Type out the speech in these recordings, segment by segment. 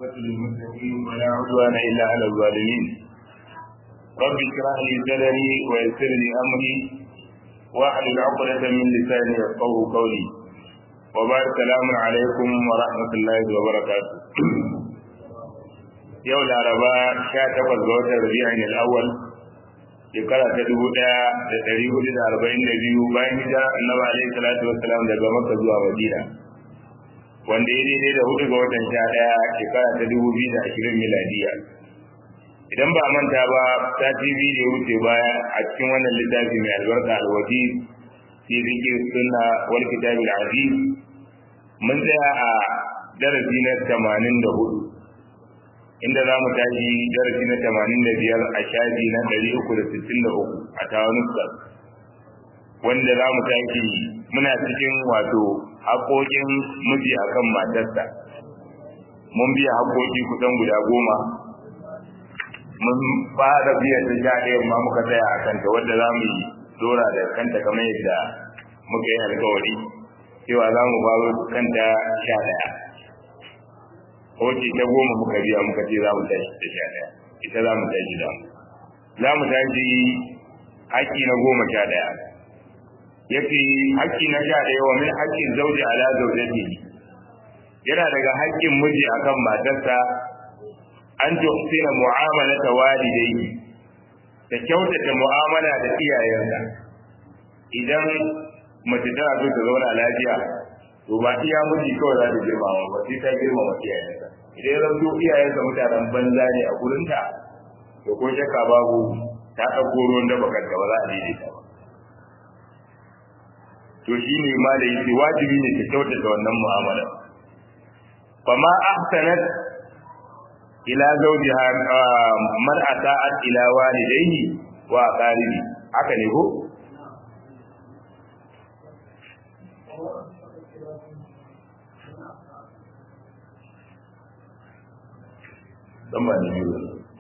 للمتقين ولا عدوان إلا على الظالمين رب اشرح لي صدري ويسر لي أمري واحلل عقدة من لساني يفقهوا قولي وبارك السلام عليكم ورحمة الله وبركاته yau laraba sha takwas ga watan rabi'in al'awwal shekara ta dubu ɗaya da ɗari hudu da arba'in da biyu bayan hijira annabi alaihi salatu wassalam daga makka zuwa madina wanda ya daidai da hudu ga watan sha ɗaya shekara ta dubu biyu da ashirin miladiya idan ba manta ba ta tv da ya wuce baya a cikin wannan littafi mai albarka alwaji fi zikir sunna wal kitabil aziz mun tsaya a darasi na tamanin da hudu inda za mu tashi darasi na tamanin da biyar a shafi na ɗari uku da sittin da uku a tawanuska wanda za mu tashi muna cikin wato haƙoƙin miji a kan matarsa mun biya haƙoƙi kusan guda goma mun fara biya ta sha ɗaya ma muka tsaya a kanta wadda za mu yi dora da kanta kamar yadda muka yi alkawari cewa za mu baro kanta sha ɗaya wace ta goma muka biya muka ce za mu tashi ta sha ɗaya ita za mu tashi da za mu tashi haƙƙi na goma sha ɗaya ya ce haƙƙi na sha ɗaya wa min haƙƙin zauji ala zaujati yana daga haƙƙin miji akan matarsa an tuhsina mu'amalata walidayhi ta kyautata mu'amala da iyayensa idan mace tana so ta zauna lafiya to ba iya miji kawai za ta girmama ba sai ta girmama iyayensa idan ya zanto iyayensa mutanen banza ne a gurinta to ko shakka babu ta ɗauko ruwan da bakar ba za a daidaita ba to shi ne ma da yake wajibi ne ta kyautata wannan mu'amala fama ahsanat ila zawjiha man ata'at ila walidayhi wa aqaribi haka ne ko dan ba ne biyu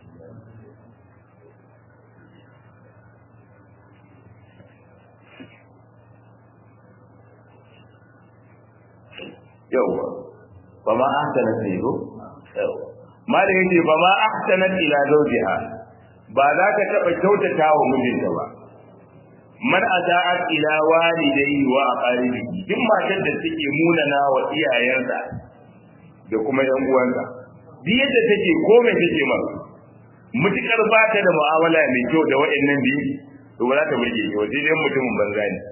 yawa ba ma ahsana sai ko yawa ma da yace ba ma ahsana ila zawjiha ba za ka taba kyautata wa mijinta ba man ata'at ila walidayhi wa aqaribihi duk matar da take munana wa iyayensa da kuma yan uwansa duk yadda take ko mai take ma mutukar ba ta da mu'amala mai kyau da waɗannan biyu to ba za ta burge shi wajen dai mutumin banza ne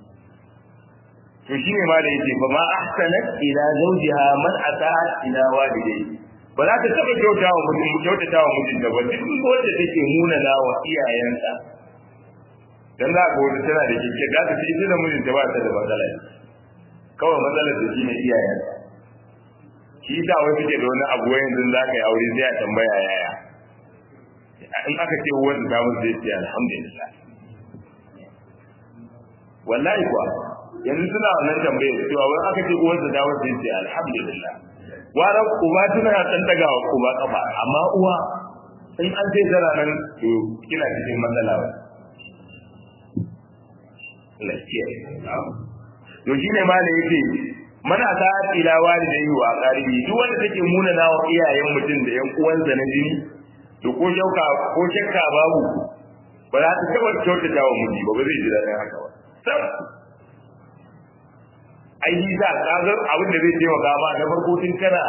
to shine ma da yake fa ma ahsanat ila zawjiha man ata'at ila walidayhi ba za ta taba kyauta wa mutum kyautata wa mijinta ba duk wanda take munana wa iyayensa dan za ka wata tana da kike da ta ce da mijinta ba ta da matsala kawai matsalar da shine iyayensa shi da wani ke da wani abu yanzu za ka yi aure sai a tambaya yaya in aka ce wanda ta musu zai ce alhamdulillah wallahi kuwa yanzu suna wannan tambayar cewa wani aka ce uwarsa ta musu zai ce alhamdulillah wara uba tana dan daga wa uba kafa amma uwa in an ce tana nan to kina cikin matsala ba lafiya to shine ma da yake mana ta ila walidayhi wa qaribi duk wanda take munana wa iyayen mutum da yan uwansa na jini to ko shauka ko shakka babu ba za ta taba kyautata wa miji ba ba zai ji daɗin haka ba sam ai yi za ka ga abin da zai taimaka ma na farko tun kana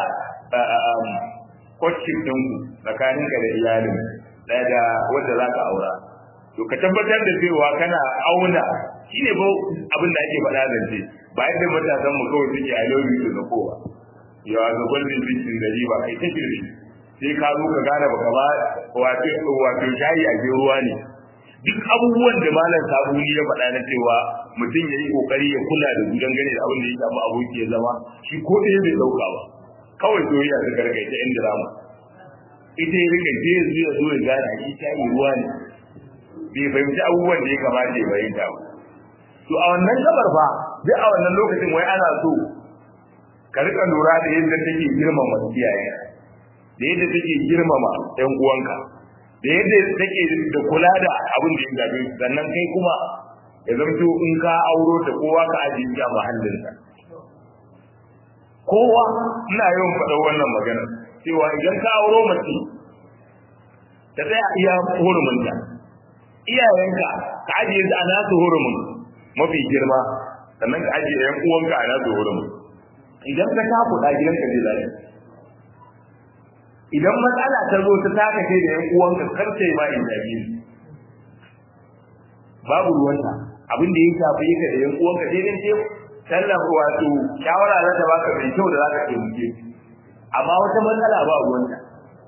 kwacin ɗin tsakanin ka da iyalin ɗaya da wanda za ka aura to ka tabbatar da cewa kana auna shi ne abin da ake faɗa zance ba yadda matasan mu kawai suke a yau da na kowa yawa ga gwaldin bincin da riba kai ta girbi sai ka zo ka gane baka ba wato wato shayi a ruwa ne duk abubuwan da malam sabuni ya faɗa na cewa mutum ya yi kokari ya kula da gudan gane da abin da ya samu aboki ya zama shi ko ɗaya bai ɗauka ba kawai soyayya su karkai ta yan drama ita ya rika je ya zo ya zo ya gane shi shayi ruwa ne bai fahimci abubuwan da ya kamata ya fahimta ba to a wannan gabar fa duk a wannan lokacin wai ana so ka rika lura da yadda take girmama iyayen da yadda take girmama ƴan uwanka da yadda take da kula da abin da ya gabe sannan kai kuma ya zamto in ka auro ta kowa ka ajiye shi a mahallinsa kowa ina yawan faɗa wannan magana cewa idan ka auro mace ta tsaya iya hurumunta iyayenka ka ajiye su a nasu hurumin mafi girma sannan ka ajiye yan uwanka a nasu hurumin idan ka tafi da gidanka zai zai idan matsala ta zo ta taka kai da yan uwanka kar sai ma in jabi babu ruwanta abin da ya shafi ka da yan uwanka dai dan ce tallafa wato shawara za ta baka mai kyau da za ka taimake amma wata matsala ba ruwanta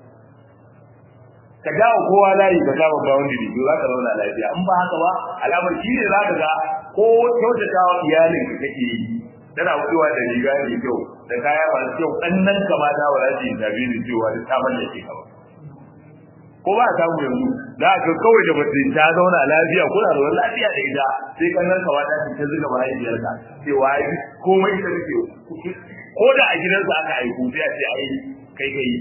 ka dawo kowa layi ka kama boundary to za ka zauna lafiya in ba haka ba alamar shi ne za ka ga ko kyautata wa iyalin ka kake yi tana fitowa da riga mai kyau da kaya masu kyau ɗannan kamata wa za su yi zabi da cewa da ta mallake ka ba ko ba a samu yanzu za a ga kawai da mace ta zauna lafiya kuna da wani lafiya da ita sai kannan kamata ta ta zuga mahaifiyarka cewa ai komai da kake ko da a gidansa aka aiku sai a ce ai kai kai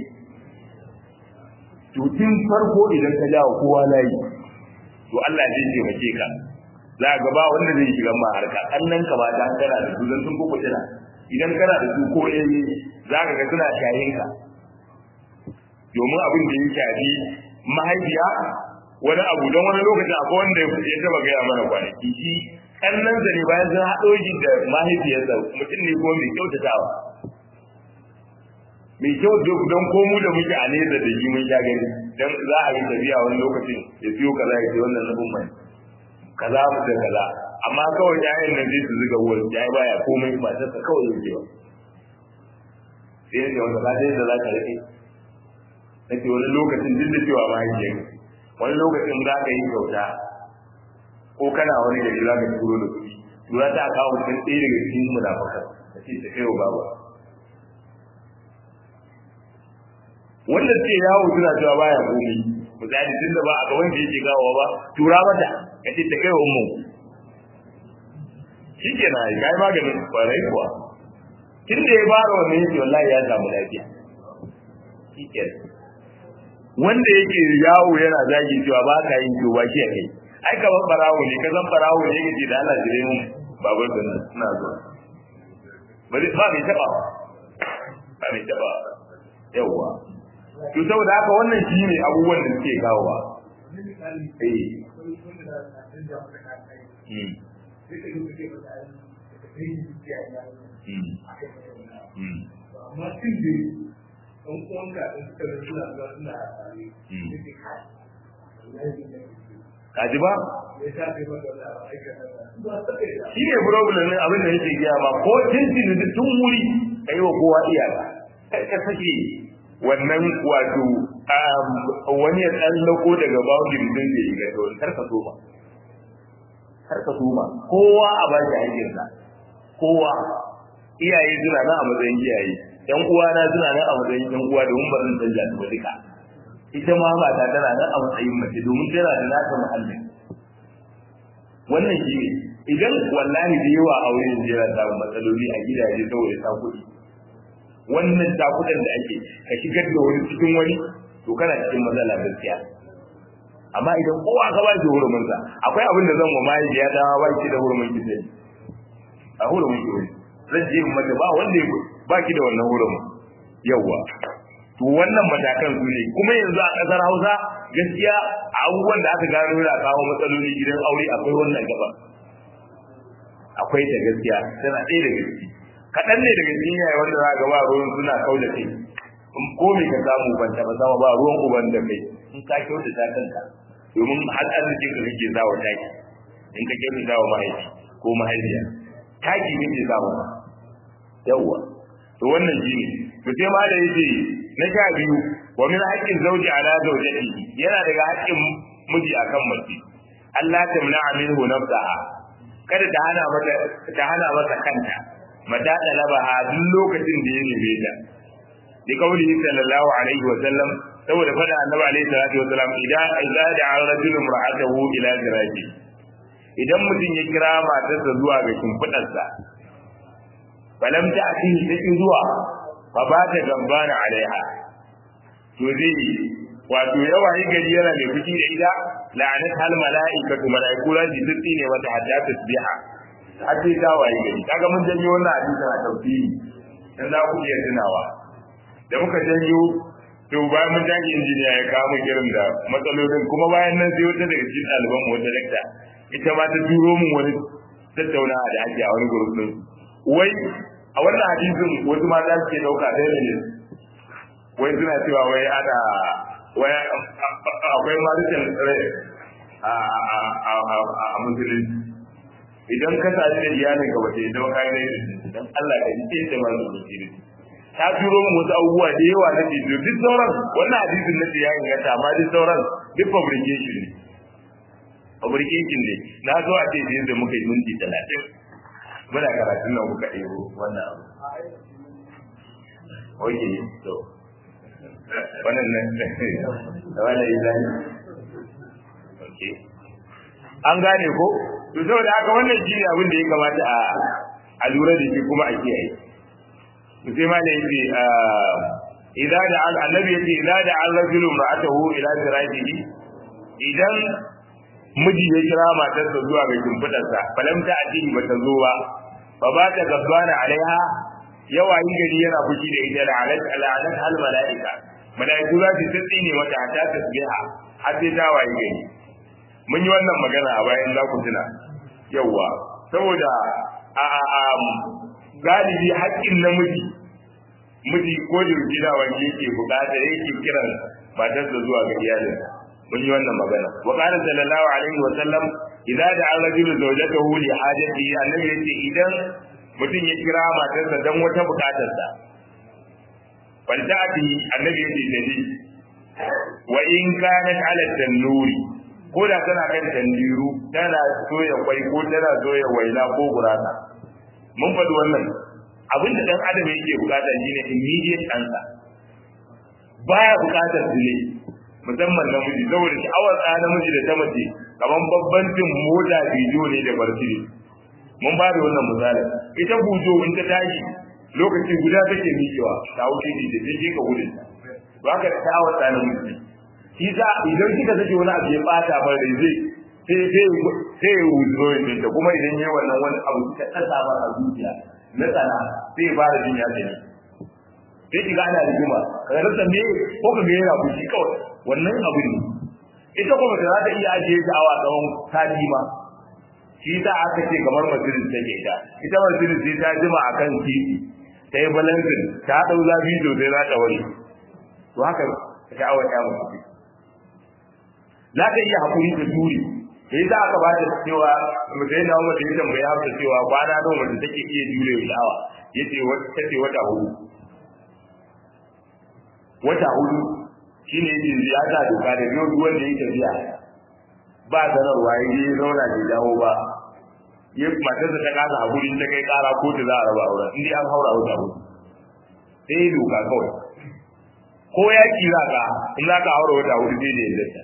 to tun farko idan ka jawo kowa layi to Allah zai taimake ka za ga ba wanda zai shiga ma harka annan ka ba ta kana da su dan sun ko kujira idan kana da su ko eh za ka ga suna shayin ka domin abin da ya shafi mahaifiya wani abu don wani lokacin akwai wanda ya taba gaya mana kwanaki shi kannan sa ne bayan sun haɗo shi da mahaifiyarsa mutum ne ko mai kyautatawa mai kyau don komu da muke a nesa da shi mun sha gani dan za a yi tafiya wani lokacin ya siyo kaza ya ce wannan nufin mai kaza mu da kaza amma kawai ƴaƴan nan zai su zuga wurin ya baya komai matarsa kawai ya ce sai ne wanda ba da za ka rike nake wani lokacin duk da cewa mahaifiyar wani lokacin za ka yi kyauta ko kana wani gari za ka turo da kuɗi tura ta kawo mutum ɗaya daga cikin munafakan da ce ta kai wa babu wanda ce yawo suna cewa baya komai misali tun da ba a gaban da yake gawa ba tura mata ka ce ta kai wa ummu shi ke na yi maganin kwarai kuwa tun da ya fara wannan yake wallahi ya samu lafiya shi ke wanda yake yawo yana zagi cewa ba ka yin to ba shi a kai ai kamar barawo ne ka zan barawo ne yake da Allah jire mu babar da suna zuwa ba zai ba mai taba ba mai taba yawwa to saboda haka wannan shi ne abubuwan da suke kawowa eh amma tun da ɗan uwanka in suka ga suna zuwa suna tare yake kai kaji ba ya sa kai maka da aikata ba shi ne problem ne abin da yake gaya ma ko tintin da tun wuri kai wa kowa iyaka kai ka sake wannan wato wani ya tsallako daga boundary din da ya ga kar ka soma kar ka soma kowa a ba shi aikinsa kowa iyaye suna nan a matsayin iyaye yan uwa na suna nan a matsayin yan uwa domin ba zan canja su ba duka ita ma mata tana nan a matsayin mace domin tana da nata muhallin wannan shi ne idan wallahi da yawa aure ne jira samun matsaloli a gidaje saboda ta kuɗi wannan takudan da ake ka shigar da wani cikin wani to kana cikin matsala gaskiya amma idan kowa ka ba shi hurumin sa akwai abin da zan wa mahaifiya ta ba ki da hurumin ki sai a hurumin ki zan je mata ba wanda ya ba ki da wannan hurumin yawa to wannan matakan su ne kuma yanzu a kasar Hausa gaskiya a abubuwan da aka gano yana kawo matsaloli gidan aure akwai wannan gaba akwai ta gaskiya tana ɗaya daga ciki kaɗan ne daga cikin yaya wanda za ga ba ruwan suna kau da kai in ko me ka samu ban taɓa sama ba ruwan uban da kai in ka kyauta ta kanka domin har arzikin ka kake zawa taki in ka kyauta zawa mahaifi ko mahaifiya taki ne ke zawa ba yawwa to wannan shi ne to sai ma da yake na sha biyu wa min haqqin zawji ala zawjatihi yana daga haƙƙin miji akan mace Allah ta muna minhu nafsaha kada ta hana mata ta hana mata kanta mata talabaha duk lokacin da ya neme ta bi kauli sallallahu alaihi wa sallam saboda fada annabi alaihi salatu wa sallam idan idza da'a rajulun ra'atahu ila ziraji idan mutum ya kira matarsa zuwa ga shimfidarsa falam ta atihi take zuwa fa ba ta gambana alaiha to zai wato yawa yi gari yana mai fushi da ita la'anat hal mala'ikatu mala'iku ran ji tsitsi ne wata hatta tasbiha har sai ta waye gari kaga mun janyo wannan hadisi a tafsiri dan za ku iya tunawa da muka janyo to bayan mun tashi injiniya ya kawo mun irin da matsalolin kuma bayan nan sai wata daga cikin ɗaliban mu wata dakta ita ma ta turo mun wani tattaunawa da ake a wani gurbin din wai a wannan hadisin wasu mata suke ɗauka ɗaya ne wai suna cewa wai ana wai akwai maritan rai a musulunci idan ka sa da iyalin ka bace idan ka yi dan Allah ka ji sai da mazu musulunci ta turo mu wasu abubuwa da yawa na bidiyo duk sauran wannan hadisin na ya inganta amma duk sauran duk fabrication ne fabrication ne na zo a ce da muka yi minti talatin muna karatun nan kuka ɗebo wannan abu oke to wannan nan da wannan izani oke an gane ko to saboda haka wannan shi ne abin da ya kamata a a lura da shi kuma a kiyaye to sai ma da yace idza da annabi yace idza da ar-rajulu ra'atahu ila firajihi idan miji ya kira matarsa zuwa ga kimfidarsa falam ta addini bata zo ba fa ba ta gabbana alaiha yawa yin gari yana fushi da ita da alat alat hal malaika malaiku za su tsine mata ta tasbiha har sai ta wayi gari mun yi wannan magana a bayan za ku tuna yawa saboda a a galibi haƙƙin namiji miji ko da gida wanda yake bukata yake kiran matarsa zuwa ga iyalinsa mun yi wannan magana wa qala sallallahu alaihi wa sallam idza da'a rajulu zawjatahu li hajatihi annabi yace idan mutum ya kira matarsa dan wata bukatarsa wal ta'ati annabi yace dadi wa in kanat ala tanuri ko da tana kan tandiru tana soya kwai ko tana soya waina ko gurasa mun faɗi wannan abin da dan adam yake bukata shine immediate answer baya bukatar delay musamman namiji saboda sha'awar ɗa namiji da ta mace kamar babbancin mota bidiyo ne da barci mun ba da wannan misalin ita bujo in ta tashi lokaci guda take miƙewa ta wuce ne da take ka gudun ba ka sha'awar ɗa namiji shi sa idan kika sake wani abu ya bata ba da zai sai sai sai ya wuzo da kuma idan yayi wannan wani abu kika tsasa ba a zuciya na tsana sai ya fara jin ya tsani sai kiga ana rigima kaga rasa me ko ka ga yana fushi kawai wannan abu ne ita kuma ta za ta iya ajiye ta awa tsawon sati ma shi ta aka ce kamar majalis take ita ita majalis sai ta jima akan titi ta yi balansin ta dau zafi sosai za ta wani to haka sha'awar ya mutu za ta iya hakuri ta turi sai za aka ba ta cewa mutai na wanda ya tambaya haka cewa kwana nawa mutum take iya jure sha'awa yace wata ce wata hudu wata hudu shine yake ziyara doka da yau duk wanda yake tafiya ba sanarwa ya je zauna bai dawo ba ya matarsa ta kasa hakuri ta kai kara ko ta za a raba auren in dai an haura wata hudu sai doka kawai ko ya kira ka in za ka haura wata hudu sai da yadda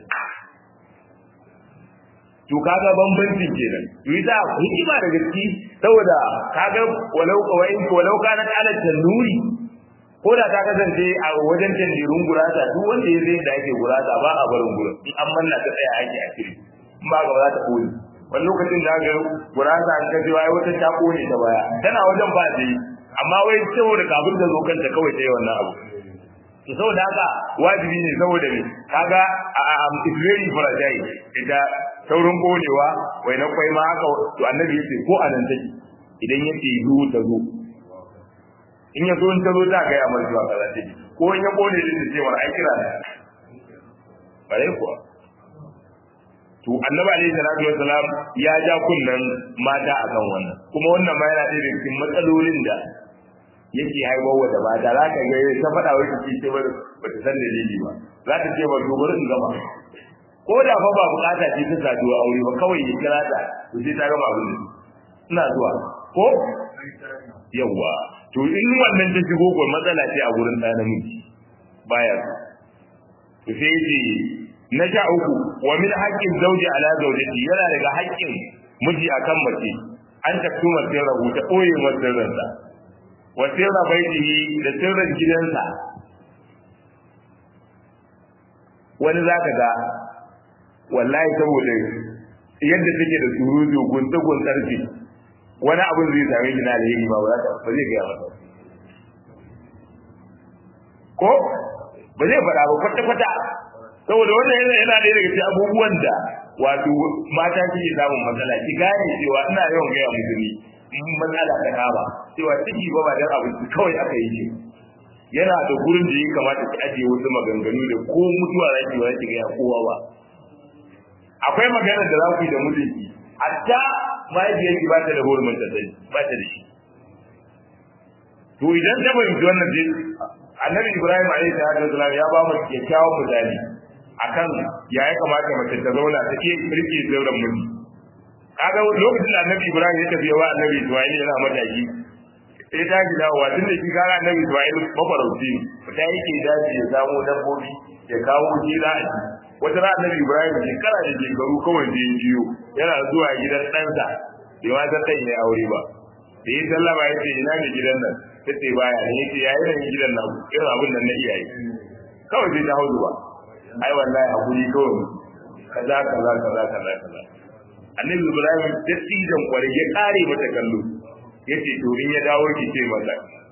to kaga bambancin kenan to ita hikima da gaske saboda kaga walau kawai walau kana ala tanuri ko da ta kasance a wajen tandirun gurasa duk wanda ya zai da ake gurasa ba a barin gurin in an manna ta tsaya ake a kiri in ba ga za ta kone wani lokacin da ga gurasa an kaje wai wata ta kone ta baya tana wajen ba ta yi amma wai saboda kafin ta zo kanta kawai ta yi wannan abu to saboda haka wajibi ne saboda me kaga it's very fragile ita saurin konewa wai na kwai ma haka to annabi yace ko anan take idan yace zu ta zo in ya zo in ta zo ta ga ya marjuwa kaza take ko in ya kone din da cewa ai kira ne bare kuwa to annabi alaihi salatu wassalam ya ja kunnan mata akan wannan kuma wannan ma yana da cikin matsalolin da yake haifarwa da mata za ka ga ta faɗa wai ta ce ba ba ta san dalili ba za ta ce ba dogaro in gama ko da fa ba bukata ce ta saduwa aure ba kawai ya kira ta to sai ta gama abin da ina zuwa ko yawa to in wannan ta shigo ko matsala ce a gurin ɗan namiji baya to sai yace na sha uku wa min haqqin zawji ala zawjati yana daga haƙƙin miji akan mace an taktuma sirrahu ta ɓoye masa sirrinsa wa sirra baitihi da sirrin gidansa wani zaka ga wallahi saboda yadda take da surutu gunta guntar ce wani abin zai same shi na alheri ba ba za ba zai gaya masa ko ba zai faɗa ba kwata kwata saboda wannan yana yana ɗaya daga cikin abubuwan da wato mata suke samun matsala ki gane cewa ina yawan gaya musulmi in matsala ta kama cewa ciki ba ba dan abinci kawai aka yi shi yana da gurin da ya kamata ki ajiye wasu maganganu da ko mutuwa za ki ba ki gaya kowa ba akwai magana da za ku yi da mijinki hatta mahaifiyarki ba ta da hurumin ta sani ba ta da shi to idan ta fahimci wannan sai annabi ibrahim alaihi salatu wasalam ya ba mu kyakkyawan misali akan ya ya kamata mace ta zauna ta ke rike zauren miji kaga lokacin da annabi ibrahim ya tafi wa annabi isma'il yana mataki sai ta ji dawowa tun da shi kaga annabi isma'il mafarauci ta yake daji ya samo dabbobi ya kawo jira a ci wata ran annabi ibrahim shekara da shekaru kawai da ya jiyo yana zuwa gidan ɗansa bai ma san ɗan ya aure ba da ya sallama ya ce ina ne gidan nan ta ce baya ne ya ce ya irin gidan nan irin abin nan na iyaye kawai sai ta hau zuwa ai wallahi hakuri kawai kaza kaza kaza kaza kaza annabi ibrahim dattijan kwarai ya kare mata kallo yace to in ya dawo ki ce masa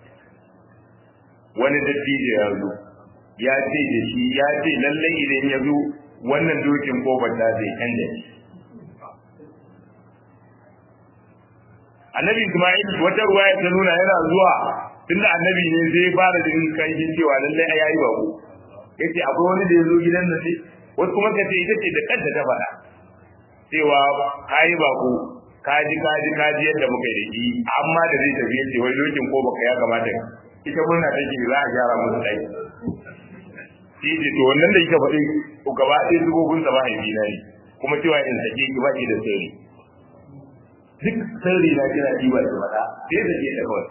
wani dattijo ya zo ya ce da shi ya ce lallai idan ya zo wannan dokin kofar ta zai canja shi annabi isma'il wata ruwaya ta nuna yana zuwa tunda annabi ne zai fara jin kankin cewa lallai a yayi bako yace akwai wani da ya zo gidan nan ne wasu kuma kace ita ce da kanta ta faɗa cewa kayi bako kaji kaji kaji yadda muka yi da shi amma da zai tafi yace wai dokin ko baka ya kamata ita murna take za a gyara musu dai shi ce to wannan da kika faɗi ko gaba ɗaya zubobin sa mahaifi na ne kuma cewa in sake ki ba ki da sirri duk sirri na kina diba ki faɗa sai da ke da kawai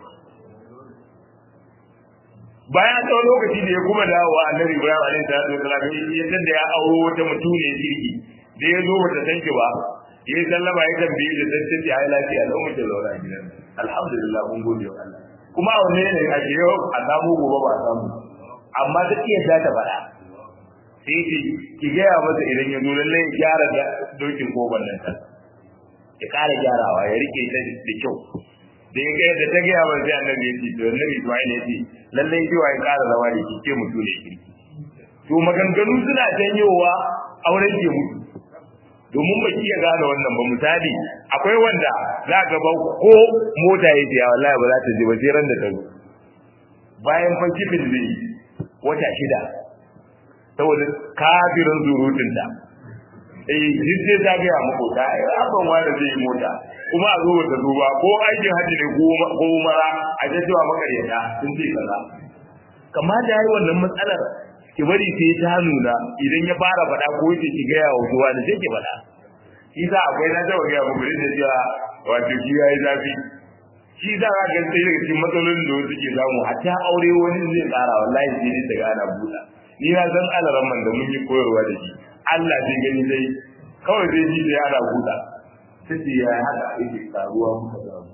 bayan tsawon lokaci da ya kuma dawowa annabi ibrahim alaihi salatu wasalam ya san da ya auro wata mutuniyar kirki da ya zo bata san ki ba ya yi sallama ya tambaye da san tace ai lafiya lau muke zauna a gidan alhamdulillah mun gode wa Allah kuma a wanne ne a ke yau a samu gobe ba a samu amma ta iya za ta faɗa sai ce ki gaya masa idan ya zo lallai ya gyara dokin koban nan ta ya ƙara gyarawa ya rike ta da kyau da ya ga da ta gaya wa sai annabi ya ce to annabi Ismail ya ce lallai jiwa ya ƙara zama da shi ke mutu ne kirki to maganganu suna janyowa auren ke mutu domin ba iya gane wannan ba misali akwai wanda za ka ba ko mota ya ce wallahi ba za ta je ba sai ran da ta zo bayan fa kifin zai wata shida saboda kafirin zurutun ta eh duk sai ta ga muku ta ai abban wanda zai yi mota kuma a zo ta duba ko aikin hajji ne ko mara a ga cewa makaryata sun ce kaza kamar da yayi wannan matsalar ki bari sai ta nuna idan ya fara faɗa ko yake ki ga yawo zuwa da sai ki faɗa shi sa akwai na taɓa ga muku da cewa wato shi yayi zafi shi za ka ga sai daga cikin matsalolin da wasu ke samu hatta aure wani zai tsara wallahi sai dai daga ana buɗa ni na san alaran man da mun yi koyarwa da shi Allah zai gani dai kawai zai ji sai ana buɗa sai ya haka yake karuwa muka samu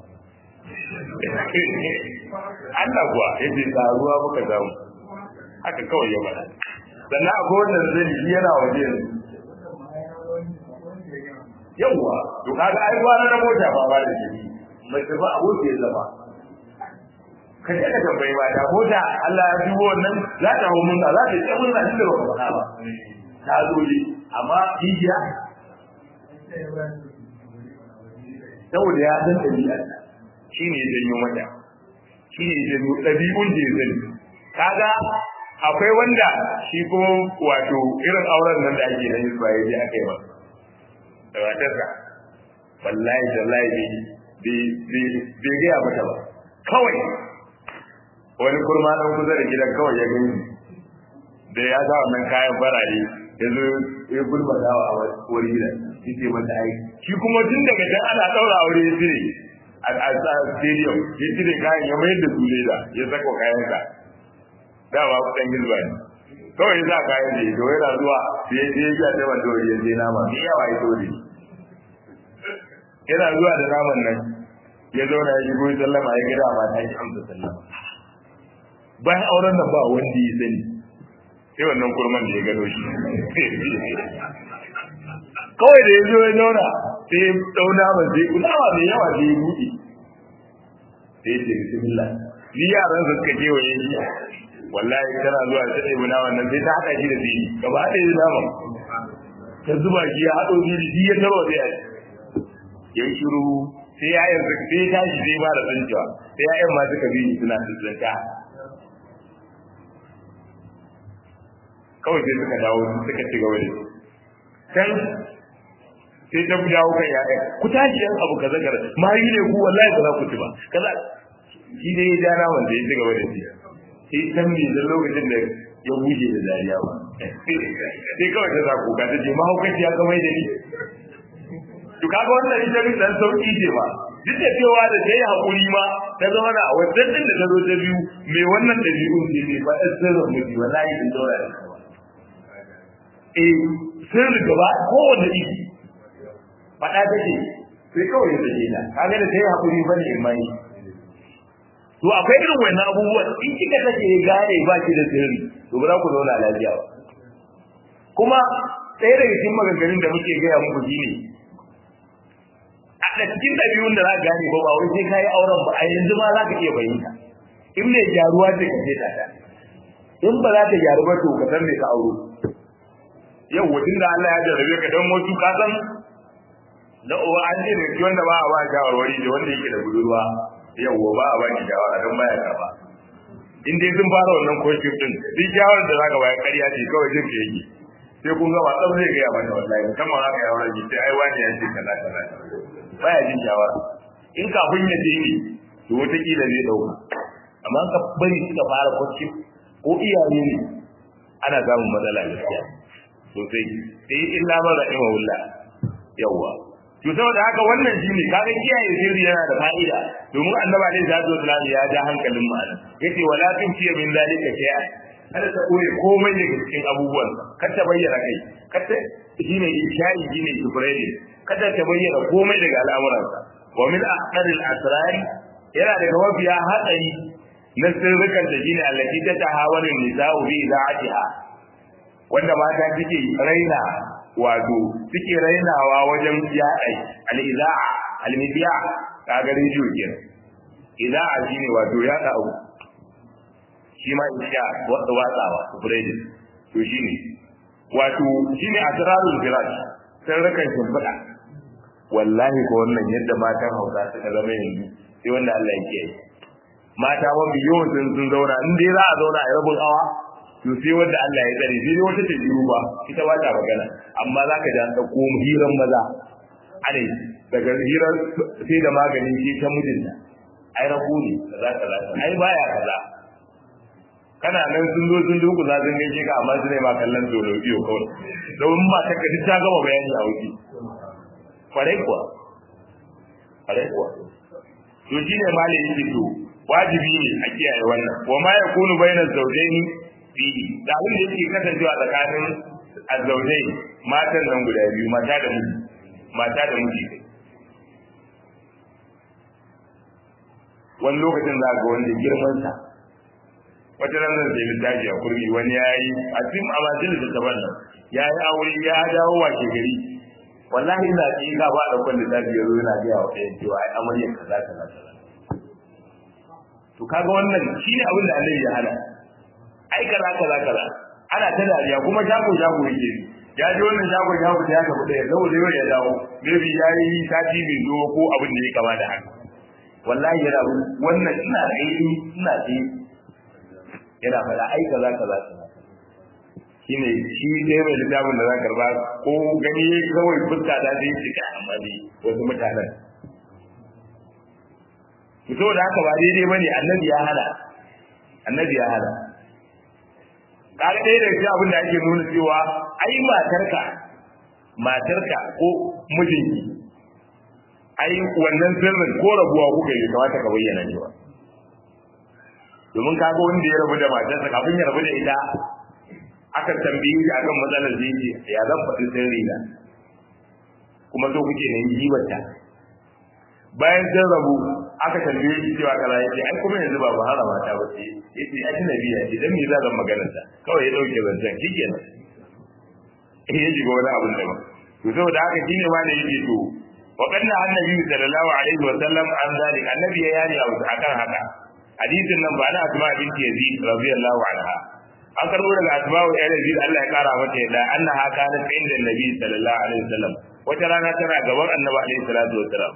Allah kuwa yake karuwa muka samu haka kawai ya bada sannan akwai wannan zai yi yana waje yanzu yawwa to kaga ai ba na mota ba ba da shi mai tafi aboki ya zama ka je ka tambayi ba da mota Allah ya dubo wannan za ta hau mun za ta ce mun na inda ba ka faɗa ba ta zo ne amma hijiya saboda ya san ɗabi'ar shi ne janyo mata shi ne janyo ɗabi'un da ya zani kaga akwai wanda shi ko wato irin auren nan da ake nan ba ya je aka yi ba da matarsa wallahi wallahi bai gaya mata ba kawai wani kurma ɗan kusa da gidan kawai ya gani da ya sa wannan kayan farare ya zo ya gulma dawa a wani gidan shi ce mata ai shi kuma tun daga can ana ɗaura aure ya cire a stadium ya cire kayan ya mayar da su leda ya saka kayansa dama kuɗin hizba ne kawai ya sa kayan da ya zo yana zuwa sai ya je ya ce wanda ya je nama mai yawa ya dole yana zuwa da naman nan ya zauna ya shigo ya sallama ya gida ma ta yi amsa sallama bayan auren nan ba wanda ya sani sai wannan kurman da ya gano shi kawai da ya zo ya zauna sai ya dau naman sai kulawa mai yawa sai ya buɗe sai ya ce bismillah ni yaran su suka kewaye shi wallahi tana zuwa ta ɗebi naman nan sai ta haɗa shi da biri gaba ɗaya da naman ta zuba shi ya haɗo biri shi ya taro da yaji ya yi shiru sai ya yanzu sai ya tashi sai ba da tsincewa sai ya yan ma suka bi suna tsinta kawai sai suka dawo suka ci gaba da can sai ta dawo kan ya'ya ku tashi yan abu kaza kaza mari ne ku wallahi ba za ku ci ba kaza shi ne ya ja naman da ya ci gaba da shi sai san me da lokacin da ya buje da dariya ba sai kawai ta zaku ka ta ce mahaukaci ya kamar da ni to kaga wannan ita bin dan sauki ce ba duk da cewa da ta yi hakuri ma ta zama na wajen din da ta zo ta biyu mai wannan dabi'un ne ne ba ɗan sirrin mutu wallahi in daura da kawa eh sirri gaba kowanne iri faɗa take sai kawai ya take ta kaga da ta yi hakuri ba ne mai to akwai irin wannan abubuwan in kika take gane ba ki da sirri to ba za ku zauna lafiya ba kuma ɗaya daga cikin maganganun da muke gaya muku shine a da cikin ɗabi'un da za ka gane ba ba wai sai ka yi auren ba a yanzu ma za ka iya fahimta in mai gyaruwa ce ka ce ta in ba za ta gyaru ba to ka san me ka auro yau wajen da Allah ya jarrabe ka dan wasu ka san da uwa an ce da shi wanda ba a ba shawarwari da wanda yake da budurwa yawwa ba a ba ki shawara don baya karba in dai sun fara wannan koshin din duk shawarar da zaka bayar ƙarya ce kawai jin ka yake sai kun ga wasan zai gaya mata wallahi musamman haka ya wani sai ai wani ya ce kaza kaza baya jin shawara in kafin ya je ne to wataƙila zai ɗauka amma ka bari suka fara koshin ko iyaye ne ana samun matsala gaskiya sosai sai illa man rahimahullah yawwa to saboda haka wannan shine kaga kiyaye sirri yana da fa'ida domin annabi alaihi salatu wasallam ya ja hankalin mu anan yace wala tunfi min zalika shay'an kada ta koyi komai daga cikin abubuwan kada ta bayyana kai kada shine ishari shine ibrahim kada ta bayyana komai daga al'amuransa wa min aqdaril asrar yana daga mafiya hatsari na sirrukan da shine allati ta tahawarin nisa'u bi za'atiha wanda mata suke raina wato suke rainawa wajen yaɗa al-iza'a al-midiya kaga rediyo kenan iza'a shine wato yaɗa abu shi ma isha watsawa spreading to shine wato shine asrarul firash sirrukan shimfiɗa wallahi ko wannan yadda matan Hausa suka zama yanzu sai wanda Allah ya kiyaye mata mafi yawan sun sun zauna in dai za a zauna a rabin awa to sai wanda Allah ya tsare sai wata ta jiru ba ita ba ta magana amma za ka ji an ɗauko hiran maza ane daga hirar sai da maganin shi ta mijinta ai rabu ne kaza kaza ai baya kaza kana nan sun zo sun duku za sun gaishe ka amma su ne ma kallon dole biyo kawai domin ba ta duk ta gama bayani a wuce kwarai kuwa kwarai kuwa to shine malin yake to wajibi ne a kiyaye wannan wa ma yakunu bainaz zawjaini fihi da abin da yake kasancewa tsakanin azzaujai matan nan guda biyu mata da miji mata da miji wani lokacin za ga wanda girman sa wata nan zan sai littafi a kurmi wani ya yi a cikin amajin da ta nan ya yi aure ya dawo washe gari wallahi ina ci ka ba da kwallon littafi ya zo yana gaya wa ɗayan cewa ai amarya kaza kaza kaza to kaga wannan shine abin da annabi ya hana ai kaza kaza kaza ana ta dariya kuma shago shago yake ya ji wannan shago shago ya tafi da yau zai ya dawo maybe ya yi sati bai zo ko abin da ya kama da haka wallahi yana wannan ina tsaye ina tsaye yana faɗa ai kaza kaza kaza shine shi dai mai littafin da za ka karba ko gani kawai fuska da zai cika amma dai wasu mutanen fito da haka ba daidai bane annabi ya hana annabi ya hana kaga ɗaya daga cikin abin da ake nuna cewa ai matarka matarka ko mijinki ai wannan sirrin ko rabuwa kuka yi kamata ka bayyana ne ba domin kaga wanda ya rabu da matarsa kafin ya rabu da ita aka tambaye shi akan matsalar zai ce ya zan faɗi sirri na kuma so kuke ne jibarta bayan sun rabu aka tambaye shi cewa kaza yace ai kuma yanzu ba bahara mata ba ce yace ajnabi ya ce dan me za zan magana ta kawai ya dauke zancen shikenan eh ya shiga wani abun da ba to saboda haka shine ma da yake to wa kanna annabi sallallahu alaihi wa sallam an zalik annabi ya yani akan haka hadisin nan ba na asma binti yazid radiyallahu anha an karbo daga asma wa yazid Allah ya kara mata yadda annaha kanat inda nabi sallallahu alaihi wasallam wata rana tana gaban annabi alaihi salatu wasallam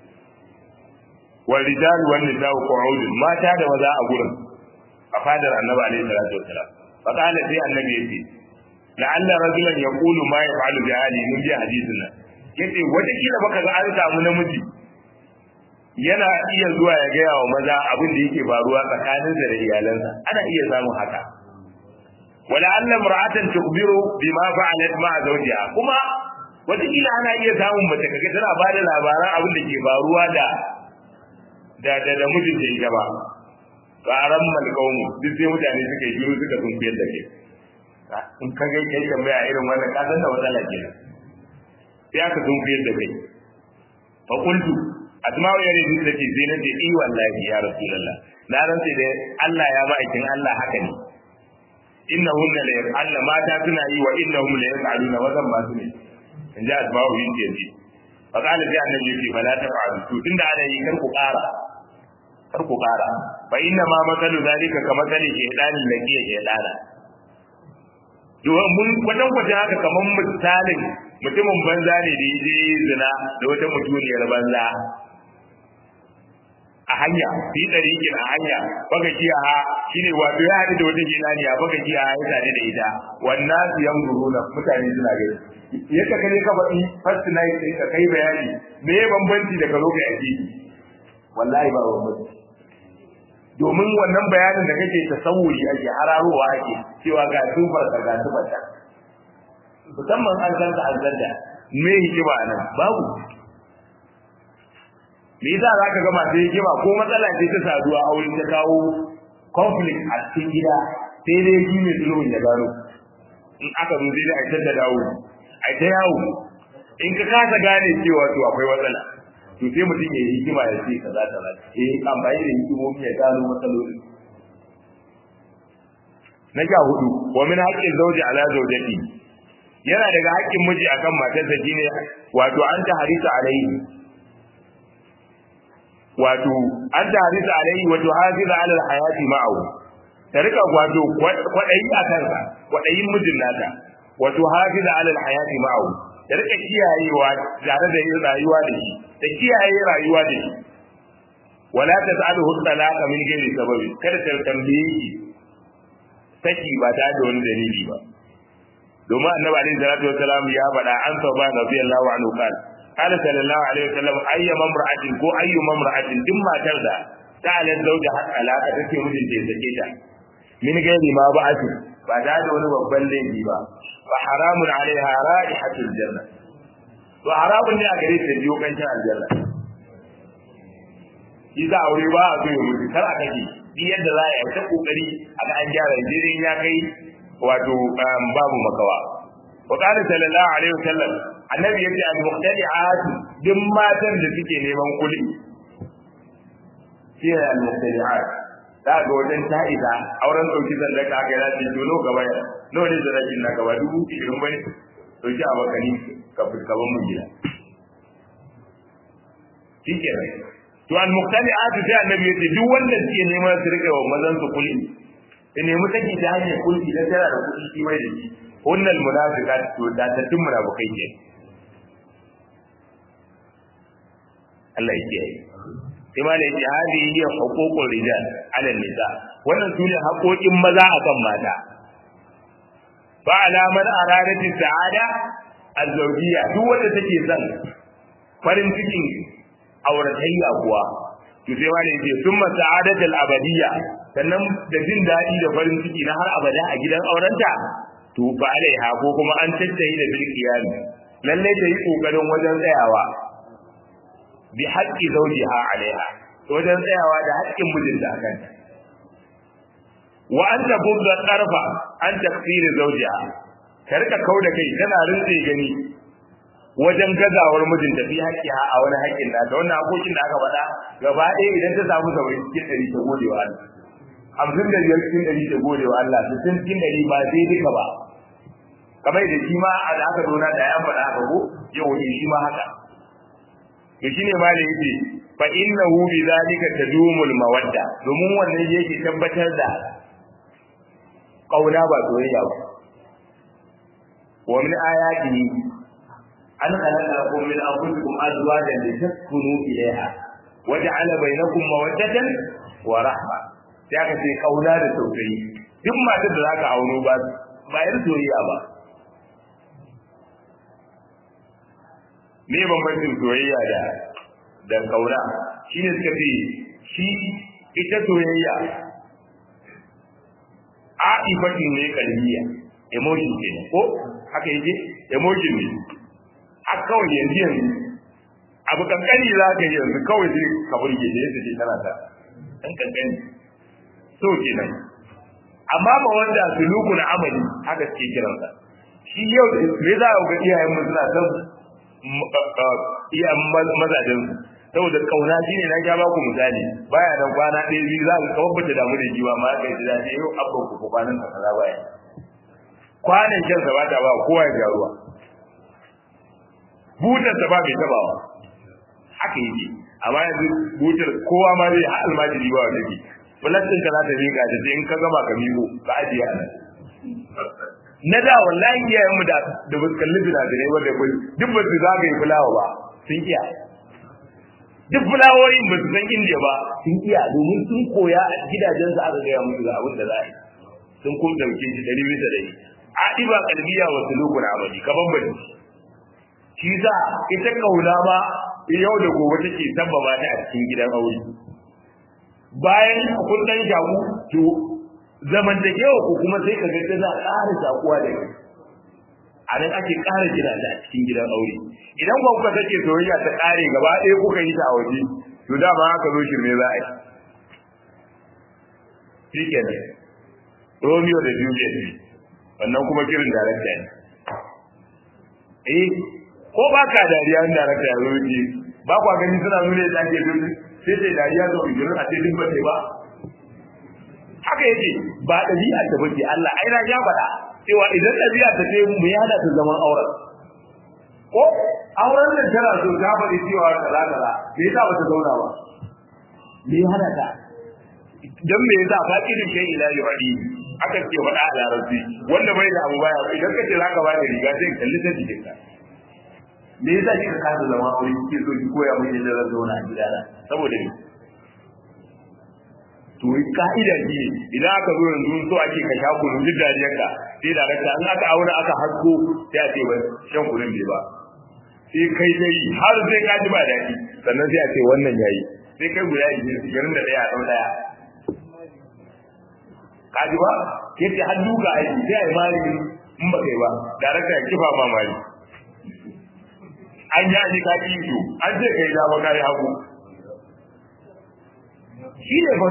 wal rijal wan nisa'u qu'ud mata da maza a gurin a fadar annabi alaihi salatu wasallam fa qala sai annabi yace la'alla rajulan yaqulu ma yaf'alu bi ahli mun ji hadisin nan yace wata kila baka ga an samu namiji yana iya zuwa ya gaya wa maza abin da yake faruwa tsakaninsa da iyalansa ana iya samun haka wala anna mar'atan tukhbiru bima fa'alat ma'a zawjiha kuma wata kila ana iya samun mace kaga tana ba da labaran abin da ke faruwa da da da, da mijinta ita ba qaran malqawmu duk sai mutane suka yi shiru suka tumbiyar da ke in ka ga kai tambaya irin wannan ka san da matsala kenan sai aka tumbiyar da kai fa qultu asma'u ya rubuta take sai na ce i wallahi ya rasulullah na rantsi da Allah ya ma'aikin Allah haka ne innahum la yaf'alna mata suna yi wa innahum la yaf'aluna wazan ma su ne in ji asma'u yin ce ce fa qala sai annabi ce fa la taf'alu to tunda ana yi kar ku ƙara kar ku ƙara fa inna ma makalu zalika ka makali ke dalil laki ke dana mun kwatan kwatan haka kaman misalin mutumin banza ne da yaje zina da wata mutuniyar banza a hanya fi ɗariƙin a hanya baka kiya ha shine wato ya haɗu da wata jinaniya baka kiya ha ya tare da ita wannan su yan na mutane suna gani yadda ka ne ka faɗi first night ɗin ka kai bayani me ya bambanci da ka zo ka yaji wallahi ba bambanci domin wannan bayanin da kake tasawuri ake hararowa ake cewa ga tufar ka ga tufar ta musamman an san ka an zanda me hikima nan babu me yasa za ka ga masu hikima ko matsala ce ta saduwa a wurin ta kawo conflict a cikin gida sai dai shi mai sulhun ya gano in aka zo sai dai a da dawo a ta yawo in ka kasa gane cewa to akwai matsala to sai mutum ya yi hikima ya ce kaza kaza eh amfani da hikimomi ya gano matsaloli na sha hudu wa min haqqin zawji ala zawjati yana daga haƙƙin miji akan matarsa shine wato an ta harisa alaihi wato an ta harisa alaihi wato hafiza ala alhayati ma'ahu ta rika wato kwadayi a kansa kwadayin mijin nata wato hafiza ala alhayati ma'ahu ta rika kiyayewa tare da yin rayuwa da shi ta kiyaye rayuwa da shi wala tas'aluhu talaqa min ghairi sababi kada ta tambaye shi saki ba ta da wani dalili ba domin annabi alaihi salatu wassalam ya faɗa an saba radiyallahu anhu kan qala sallallahu alaihi wasallam ayya mamra'atin ko ayyu mamra'atin din matar da ta alal zauja har alaka take mijin da sake ta min gairi ma ba'atu ba ta da wani babban laifi ba fa haramun alaiha ra'ihatul janna to haramun ne a gare ta biyo kancin aljanna shi za aure ba a so ya mutu kar a kake duk yadda za a yi ta kokari a ga an gyara jirin ya kai wato babu makawa wa qala sallallahu alaihi wasallam annabi yace al muqtadi'at duk matan da suke neman kuli shi al muqtadi'at da ga wajen ta'ida auren dauki zallaka ga ya ce to gaba ya no ne da rashin na gaba dubu ishirin bane to shi a bakani ka fuskaban mun gida shikenan to al muqtadi'at sai annabi yace duk wanda suke neman su rika wa mazan su kuli in nemi take ta hanyar kulki dan tana da kuɗi shi mai da shi hunnal munafiqat to da ta tun munafikai ke Allah ya kiyaye sai ma da yake hadi hiya huququl rijal ala nisa wannan sune haƙoƙin maza akan mata fa ala man aradat sa'ada az-zawjiyya duk wanda take son farin cikin auratayya kuwa to sai ma da yake summa sa'adatul abadiyya sannan da jin daɗi da farin ciki na har abada a gidan aurenta to ba alaiha ko kuma an tattayi da bil qiyami lalle ta yi kokarin wajen tsayawa bi haqqi zawjiha alaiha wajen tsayawa da haƙƙin mijinta akan ta wa an tabudda tarfa an takfir zawjiha ta rika kauda kai tana rinse gani wajen gazawar mijinta fi haƙƙiha a wani haƙƙin nata wannan hakokin da aka faɗa gaba ɗaya idan ta samu saba'in cikin ɗari ta gode wa Allah hamsin da biyar cikin ɗari ta gode wa Allah sittin cikin ɗari ba sai duka ba kamar da shi ma da aka zo na da ya faɗa haka ko yau ne shi ma haka to shine ma da yake fa innahu bi zalika tadumul mawadda domin wannan yake tabbatar da kauna ba soyayya ba wa min ayatihi an khalaqa lakum min anfusikum azwajan litaskunu ilayha wa ja'ala bainakum mawaddatan wa rahma sai aka ce kauna da tausayi duk matar da zaka auno ba ba yar soyayya ba me bambancin soyayya da da kauna shine suka ce shi ita soyayya a'ifatin ne kalbiya emotion ke ko haka yake emotion ne a kawai yanzu yanzu abu kankani za ka yi yanzu kawai sai ka burge da yadda ce tana ta dan kankani so kenan amma ba wanda suluku na amali haka suke kiransa shi yau me za a ga iyayen mu suna san iya mazajen saboda kauna shine na ga baku misali baya nan kwana ɗaya biyu za ka kawar bata damu da jiwa ma kai da dai yau abban ku kwanan ka kaza baya kwanan shan sa bata ba kowa ya ruwa butar sa ba mai tabawa haka yake amma yanzu butar kowa ma zai har almajiri ba wanda ke bulattin ka za ta miƙa ta sai in ka gama ka miƙo ka ajiye a nan na da wallahi iyayen mu da da ba su kalli binazinai wanda kai duk ba su zagaye fulawa ba sun iya duk fulawoyin ba su san indiya ba sun iya domin sun koya a gidajen su aka gaya musu ga abin da za a yi sun kuma dauke shi ɗari bisa ɗari a ɗiba kalbiya wa sulukun amali ka bambanci shi sa ita kauna ma yau da gobe take sabbaba ta a cikin gidan aure bayan kun dan shaku to zamantakewa ko kuma sai ka ga tana ƙara shakuwa da kai a nan ake ƙara gina ta a cikin gidan aure idan ba kuka sake soyayya ta ƙare gaba ɗaya kuka yi ta a waje to dama haka zo shirme za a yi shi kenan romeo da juliet ne wannan kuma kirin darakta ne eh ko ba ka dariya in darakta ya zo ji ba kwa gani suna nuna yadda ake duk sai sai dariya zo ijirin a sai duk ba ba haka yake ba ɗabi'a ta bace Allah ai na ya faɗa cewa idan ɗabi'a ta ce mu yana ta zaman auren ko auren nan tana so ta faɗi cewa kaza kaza me yasa ba ta zauna ba me ya hana ta dan me yasa faqidu shay ila yuhadi aka ce faɗa a larabci wanda bai da abu baya idan ka ce zaka ba da riga sai kalli ta jikin ka me yasa kika kasa zama aure kike so ki koya mun yadda zan zauna a gidana saboda ni to ka'ida ce idan aka zo yanzu so ake ka sha kunu duk dariyarka sai da raka in aka aure aka hasko sai a ce ba shan kunun bai ba sai kai dai har sai ka ji ba daɗi sannan sai a ce wannan yayi sai kai guda ishirin da ɗaya a ɗau ɗaya ka ji ba yace har duka aiki sai a yi mali in ba kai ba da raka ya kifa ma mali an yi aji ka ki to an ce kai dama ka yi hagu shi ne fa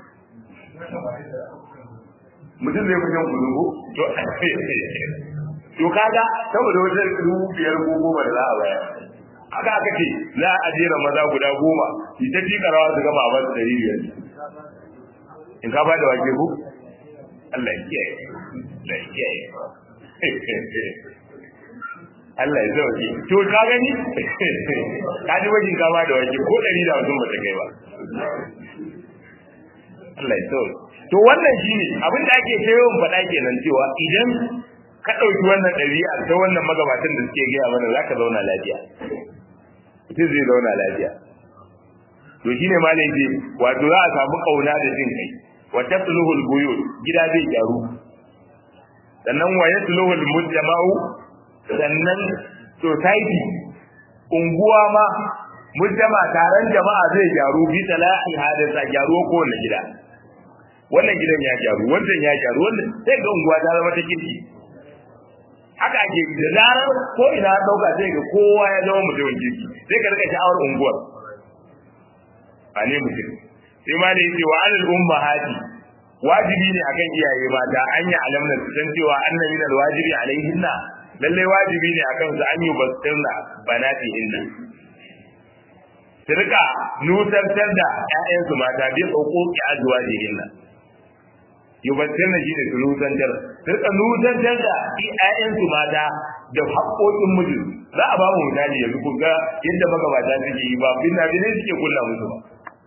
mutum zai kusan kudu ko to to kaga saboda wajen dubu biyar ko goma da za a bayar haka aka ce za a jera maza guda goma su ta fi karawa su gama ba su dari biyar in ka ba da wake ko Allah ya kiyaye Allah ya kiyaye Allah ya zauke to ka gani ka ji wajen ka ba da wake ko ɗari da hamsin ba ta kai ba Allah ya zauke to wannan shine abin da ake ta yawan faɗa kenan cewa idan ka ɗauki wannan ɗabi'a ta wannan magabatan da suke gaya mana za ka zauna lafiya mutum zai zauna lafiya to shine malam ce wato za a samu kauna da jin kai wa tasluhul buyut gida zai gyaru sannan wa yasluhul mujtama'u sannan society unguwa ma mujtama taron jama'a zai gyaru bi talahi hadisa gyaru ko wannan gida wannan gidan ya gyaru wannan ya gyaru wannan sai ga unguwa ta zama ta kirki haka ake da zarar ko ina dauka sai ga kowa ya zama mutumin kirki sai ka rika sha'awar unguwar a ne mutum sai ma da yake wa alal ummahati wajibi ne akan iyaye mata an yi alamna su san cewa anna min alwajibi alaihinna lalle wajibi ne akan su an yi basirna banati inna su rika nusantar da ƴaƴansu mata bi huquqi azwajihinna yubassirna shi da nusantar su rika nusantar da ƴaƴansu mata da haƙoƙin miji za a ba mu misali yanzu ku ga yadda magabata suke yi ba binna binne suke kulla musu ba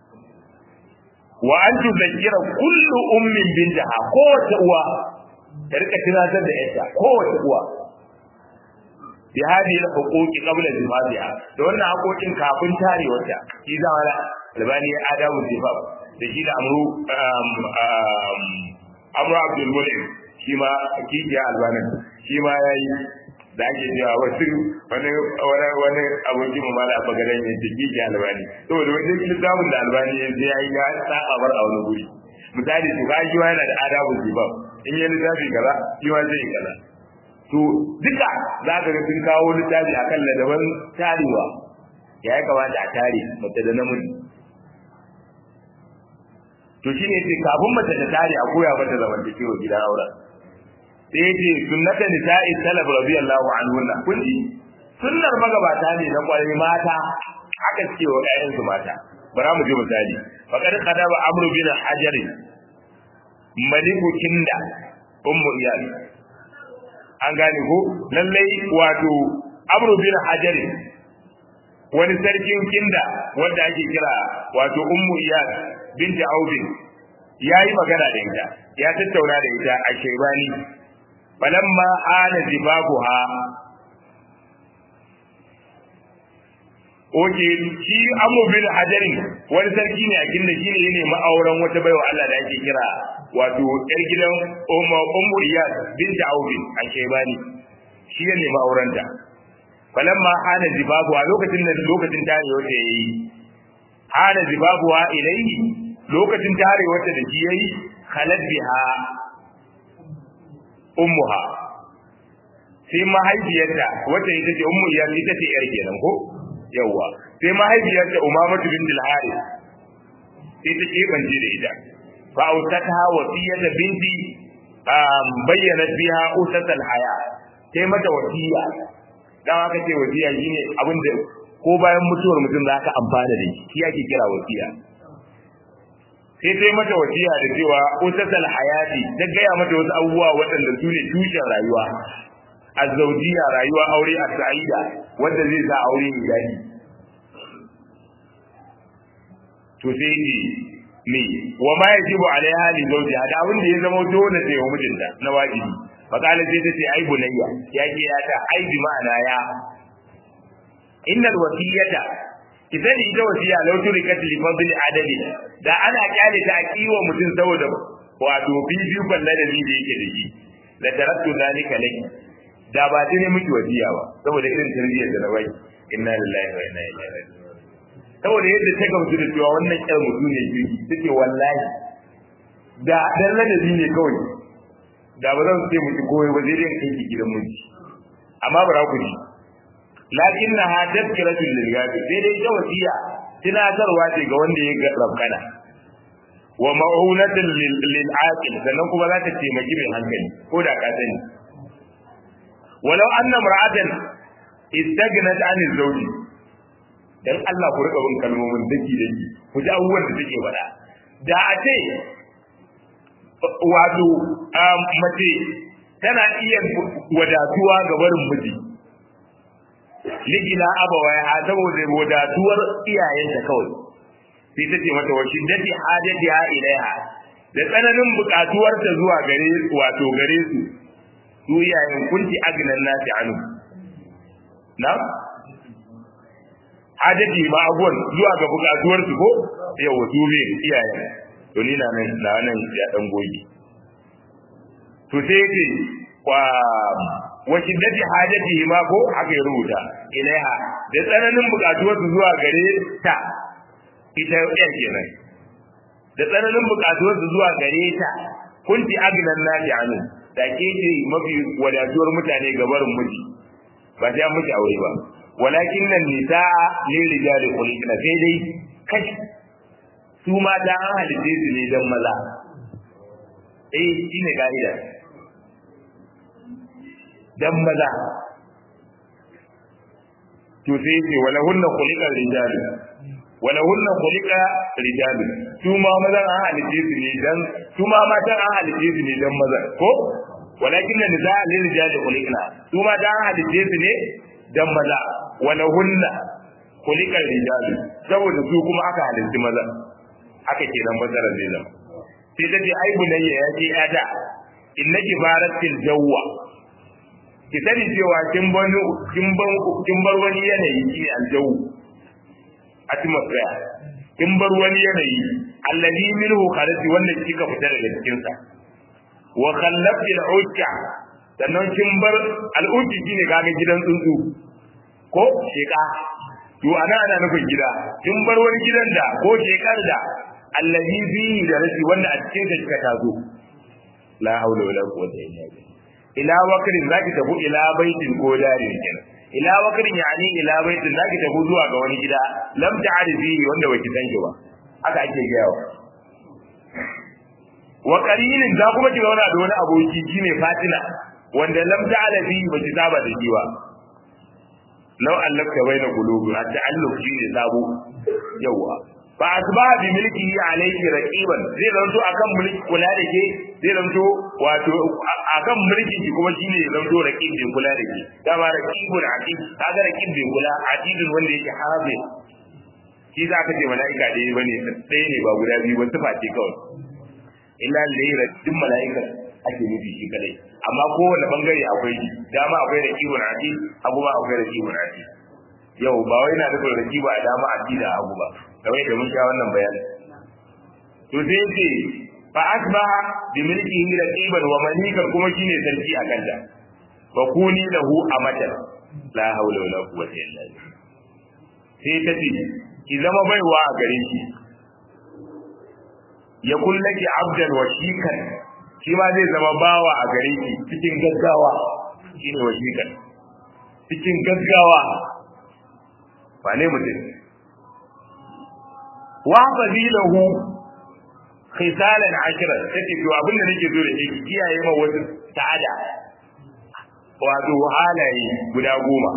wa an tuzakkira kullu ummin bintaha kowace uwa ta rika tunatar da ƴarta kowace uwa bi hadihi al-huquqi qabla zifafiha da wannan haƙoƙin kafin tarewarta shi zama albani adamu zifaf da shi da amru amru abdul mulim shi ma kijiya albanin shi ma yayi da ake cewa wasu wani wani wani abokin mu mala bagaran yin da kijiya albani saboda wani littafin da albani ya je yayi ya saba bar a wani guri misali to ga shi ma yana da adabu zifaf in yi littafi kaza shi ma zai kaza to duka za ka ga sun kawo littafi akan ladaban tarewa ya kamata a tare mace da namiji to shi ne sai kafin mace ta tare a koya mata zamantakewa gidan auren sai yace sunnatan nisa'i salaf radiyallahu anhunna kun ji sunnar magabata ne na kwarai mata haka suke wa ƴaƴan su mata bara mu je misali faqad qadaba amru bin hajar maliku kinda ummu iyal an gane ko lallai wato amru bin hajar wani sarkin kinda wanda ake kira wato ummu iyal binti aubin ya yi magana da ita ya tattauna da ita a shaibani falamma ana zibabuha Oke, shi Amr bin Hajarin wani sarki ne a kinda shi ne ne ma'auran wata baiwa Allah da ake kira wato ƴar gidan Ummu Iyad binti Aubin a Shaibani. Shi ne ne ma'auranta. Falamma hana zibabuwa lokacin da lokacin tarewa ta yayi hana zibabuwa ilayhi lokacin tarewa ta da shi yayi khalad biha ummuha sai mahaifiyarta wacce ita ce ummu iyad ita ce yar kenan ko yawa sai mahaifiyarta umamatu bin al-harith sai ta kebance da ita fa ausatha wasiyata binti bayyana biha usat al-haya sai mata wasiya dan haka ce wasiya shine abin da ko bayan mutuwar mutum za ka amfana da shi shi ake kira wasiya sai sai mata wasiya da cewa usasal hayati ta gaya mata wasu abubuwa waɗanda su ne tushen rayuwa azzaujiya rayuwa aure a sa'ida wanda zai sa aure mai daɗi to sai ne me wa ma yajibu alaiha li zawjiha da abin da ya zama dole sai wa mijinta na wajibi fa kala sai ta ce ai bunayya ya ke ya ta ai bi ma'ana ya innal wasiyata idan ita wasiya law turikat li fadli adadi da ana kyale ta kiwa mutum saboda wato bibiyu balle da da yake da shi la tarattu zalika laki da ba ta ne miki wasiya ba saboda irin tarbiyyar da na bai inna lillahi wa inna ilaihi raji'un saboda yadda ta gamsu da cewa wannan kyar mutum ne kirki take wallahi da dan ladabi ne kawai da ba zan ce miki koyi ba zai dai kai ki gidan miji amma bara ku ji lakinnaha tadhkiratul lil ghafil sai dai ita wasiya tunatarwa ce ga wanda ya ga rabkana wa ma'unatul lil aqil sannan kuma za ta taimaki mai hankali ko da ka sani walau anna mar'atan istaghnat 'anil zawji dan Allah ku rika bin kalmomin daki daki ku ji abubuwan da take faɗa da a ce wato mace tana iya wadatuwa ga barin miji ligina abawai ha saboda wadatuwar iyayenta kawai sai ta ce mata wa shiddati hajatiha ilaiha da tsananin buƙatuwarta zuwa gare wato gare su su iyayen kunti agnan nasi anu na hajati ma abuwan zuwa ga buƙatuwar su ko yau su be iyayen to ni na nan na nan ya dan goge to sai yake wa wa shiddati hajatihi ma ko aka yi rubuta ilaiha da tsananin buƙatuwar su zuwa gare ta ita yan kenan da tsananin buƙatuwar su zuwa gare ta kunti agnan nasi anu da ke ce mafi wadatuwar mutane ga barin miji ba sai an miki aure ba walakin nan nisaa lil rijali khuliqna sai dai kashi su mata an halitte su ne dan maza eh shine ka'ida dan maza to sai ce wala hunna khuliqa rijali wala hunna khuliqa rijali su ma maza an halitte su ne dan su ma matan an halice su ne dan maza ko walakin da niza lil rijali khuliqna su ma dan halice su ne dan maza wala hunna khuliqal rijali saboda su kuma aka halitta maza aka kenan bazaran zai zama sai ta ce ai bunayya ya ce ya da innaki baratil jawwa ki sani cewa kin banu kin ban kin bar wani yanayi shi aljawu atmosphere kin bar wani yanayi alladhi minhu kharati wanda kika fita daga cikin sa wa khallafti al'udka sannan kin bar al'udki shine kaga gidan tsuntsu ko sheka to ana ana nufin gida kin bar wani gidan da ko shekar da alladhi fihi da rashi wanda a cikin sa kika tazo la haula wala quwwata illa billah ila wakrin zaki tafi ila baitin ko darin kenan ila wakrin yani ila baitin zaki tafi zuwa ga wani gida lam ta'rifi wanda baki san shi ba haka ake gayawa wa qarinin za kuma ki zauna da wani aboki shine Fatina wanda lam ta'rifi baki saba da shi ba law allaka baina qulubi at-ta'alluq shine sabo yawa fa asbaha bi milkihi alayhi raqiban zai zanto akan mulki kula da ke zai zanto wato akan mulkin ki kuma shine ya zanto raqib bai kula da ke dama raqibun aqib kaga raqib bai kula aqidun wanda yake hafi shi za ka ce mala'ika ɗaya bane ɗaya ne ba guda biyu ba sifa ce kawai illa layra duk mala'ika ake nufi shi kadai amma kowane bangare akwai shi dama akwai raqibun aqib hagu ba akwai raqibun aqib yau ba wai na nufin raqiba a dama aqib da hagu ba kamar da mun sha wannan bayani to sai ce fa asbaha bi milkihi raqiban wa malikan kuma shine sarki a kanta wa kuni lahu amatan la hawla wala quwwata illa billah sai ta ce ki zama baiwa a gare shi ya kullaki abdan wa shikan shi ma zai zama bawa a gare ki cikin gaggawa shine wa shikan cikin gaggawa ba ne mutum wa fadilahu khisalan ashra take to abinda nake so da shi kiyaye ma wasu ta'ada wato halaye guda goma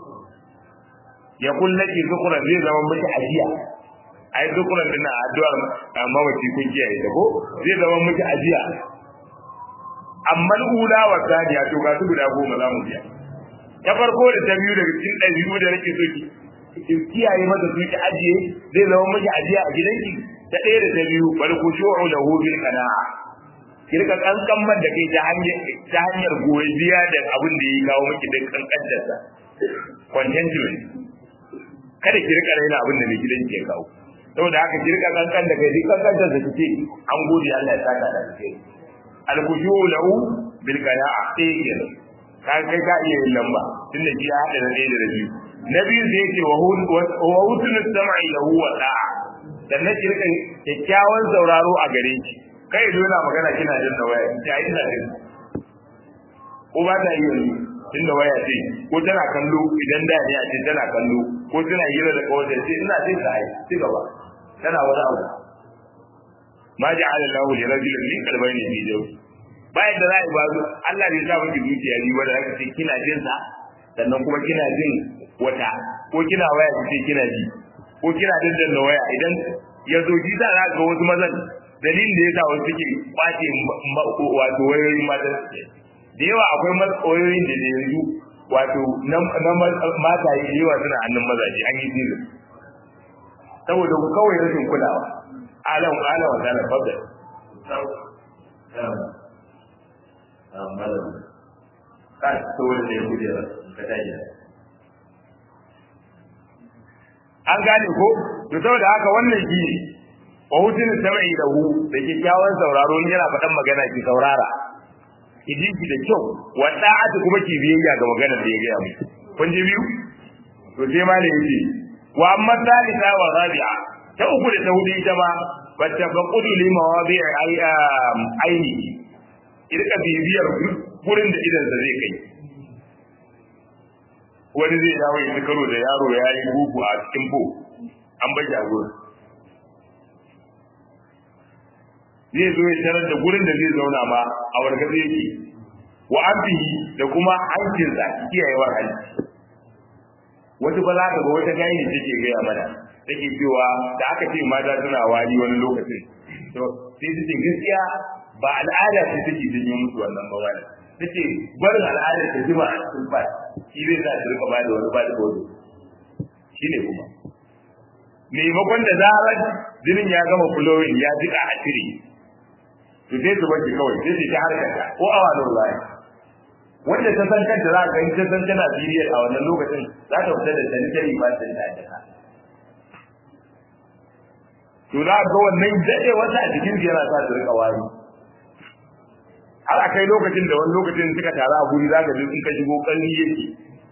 ya kullaki zukura zai zama miki ajiya ai zukuran din na addu'ar mamaci kun kiyaye ta ko zai zama miki ajiya amma ula wa thaniya to ga su guda goma za mu biya ta farko da ta biyu daga cikin ɗabi'u da nake so ki ki kiyaye masa su ki ajiye zai zama miki ajiya a gidanki ta ɗaya da ta biyu bal khushu'u lahu bil qana'a ki rika kankan da kai ta hanyar ta hanyar goyiya da abin da ya kawo miki da kankantar sa contentment kada ki rika raina abin da mai gidanki ya kawo saboda haka ki rika kankan da kai duk kankantar da kike an gode Allah ya saka da kai al khushu'u lahu bil qana'a sai kenan ka kai ka iya yin lamba tunda ji ya hada da ɗaya da biyu na biyu zai ce wa hutun sama'i lahu wa da'a sannan ki rika kyakkyawan sauraro a gare ki kai zo na magana kina jin da waya ki ai ina jin ko ba ta yi yanzu tun da waya ce ko tana kallo idan da ne a ce tana kallo ko tana hira da kawai ce ina jin da ai ci gaba tana wani abu ma ja'ala Allahu li rajulin min qalbayni fi jawfi bayan da za a yi ba Allah bai sa miki zuciya biyu ba da zaka ce kina jin sa sannan kuma kina jin wata ko kina waya ce kina ji ko kina daddanna waya idan ya zo ji za a ga wasu mazan dalilin da ya sa wasu suke kwace wato wayoyin matan da yawa akwai wayoyin da yanzu wato na mata yi yawa suna hannun mazaje an yi zirin saboda kawai rashin kulawa alam alam wa ta'ala fadda kan saboda da ya kujera ka tashi an gane ko to saboda haka wannan shi ne wa hutun sama'i da hu da kyakkyawan sauraro in yana faɗan magana ki saurara ki ji ki da kyau wa da'atu kuma ki biyayya ga maganar da ya gaya miki kun ji biyu to sai ma da yake wa amma salisa wa rabi'a ta uku da ta hudu ita ma bata faqudu li mawadi'i aini irka bibiyar gurin da idan sa zai kai wani zai dawo ya ci karo da yaro ya yi buku a cikin po an bashi a gurin zai zo ya tarar da gurin da zai zauna ma a wargaza yake wa abdihi da kuma hankinsa kiyayewar hanci wata ba za ka ga wata gayi take gaya mana take cewa da aka ce mata suna wari wani lokacin to sai ta ce gaskiya ba al'ada ce take janyo musu wannan ba wani ta ce barin al'adar ta jima a cikin ba shi zai sa ta rika ba da wani ba da bodo shi ne kuma maimakon da zarar jinin ya gama flowing ya jika a cire to sai su wanke kawai sai su ta harkar ko awa da ruwa wanda ta san kanta za ka yi ta san tana biriyar a wannan lokacin za ta fita da sanitary ba ta da jaka to za ga wannan dade wata a cikin yana sa su rika wari har a kai lokacin da wani lokacin suka tara a guri za ka ji in ka shigo kalli yake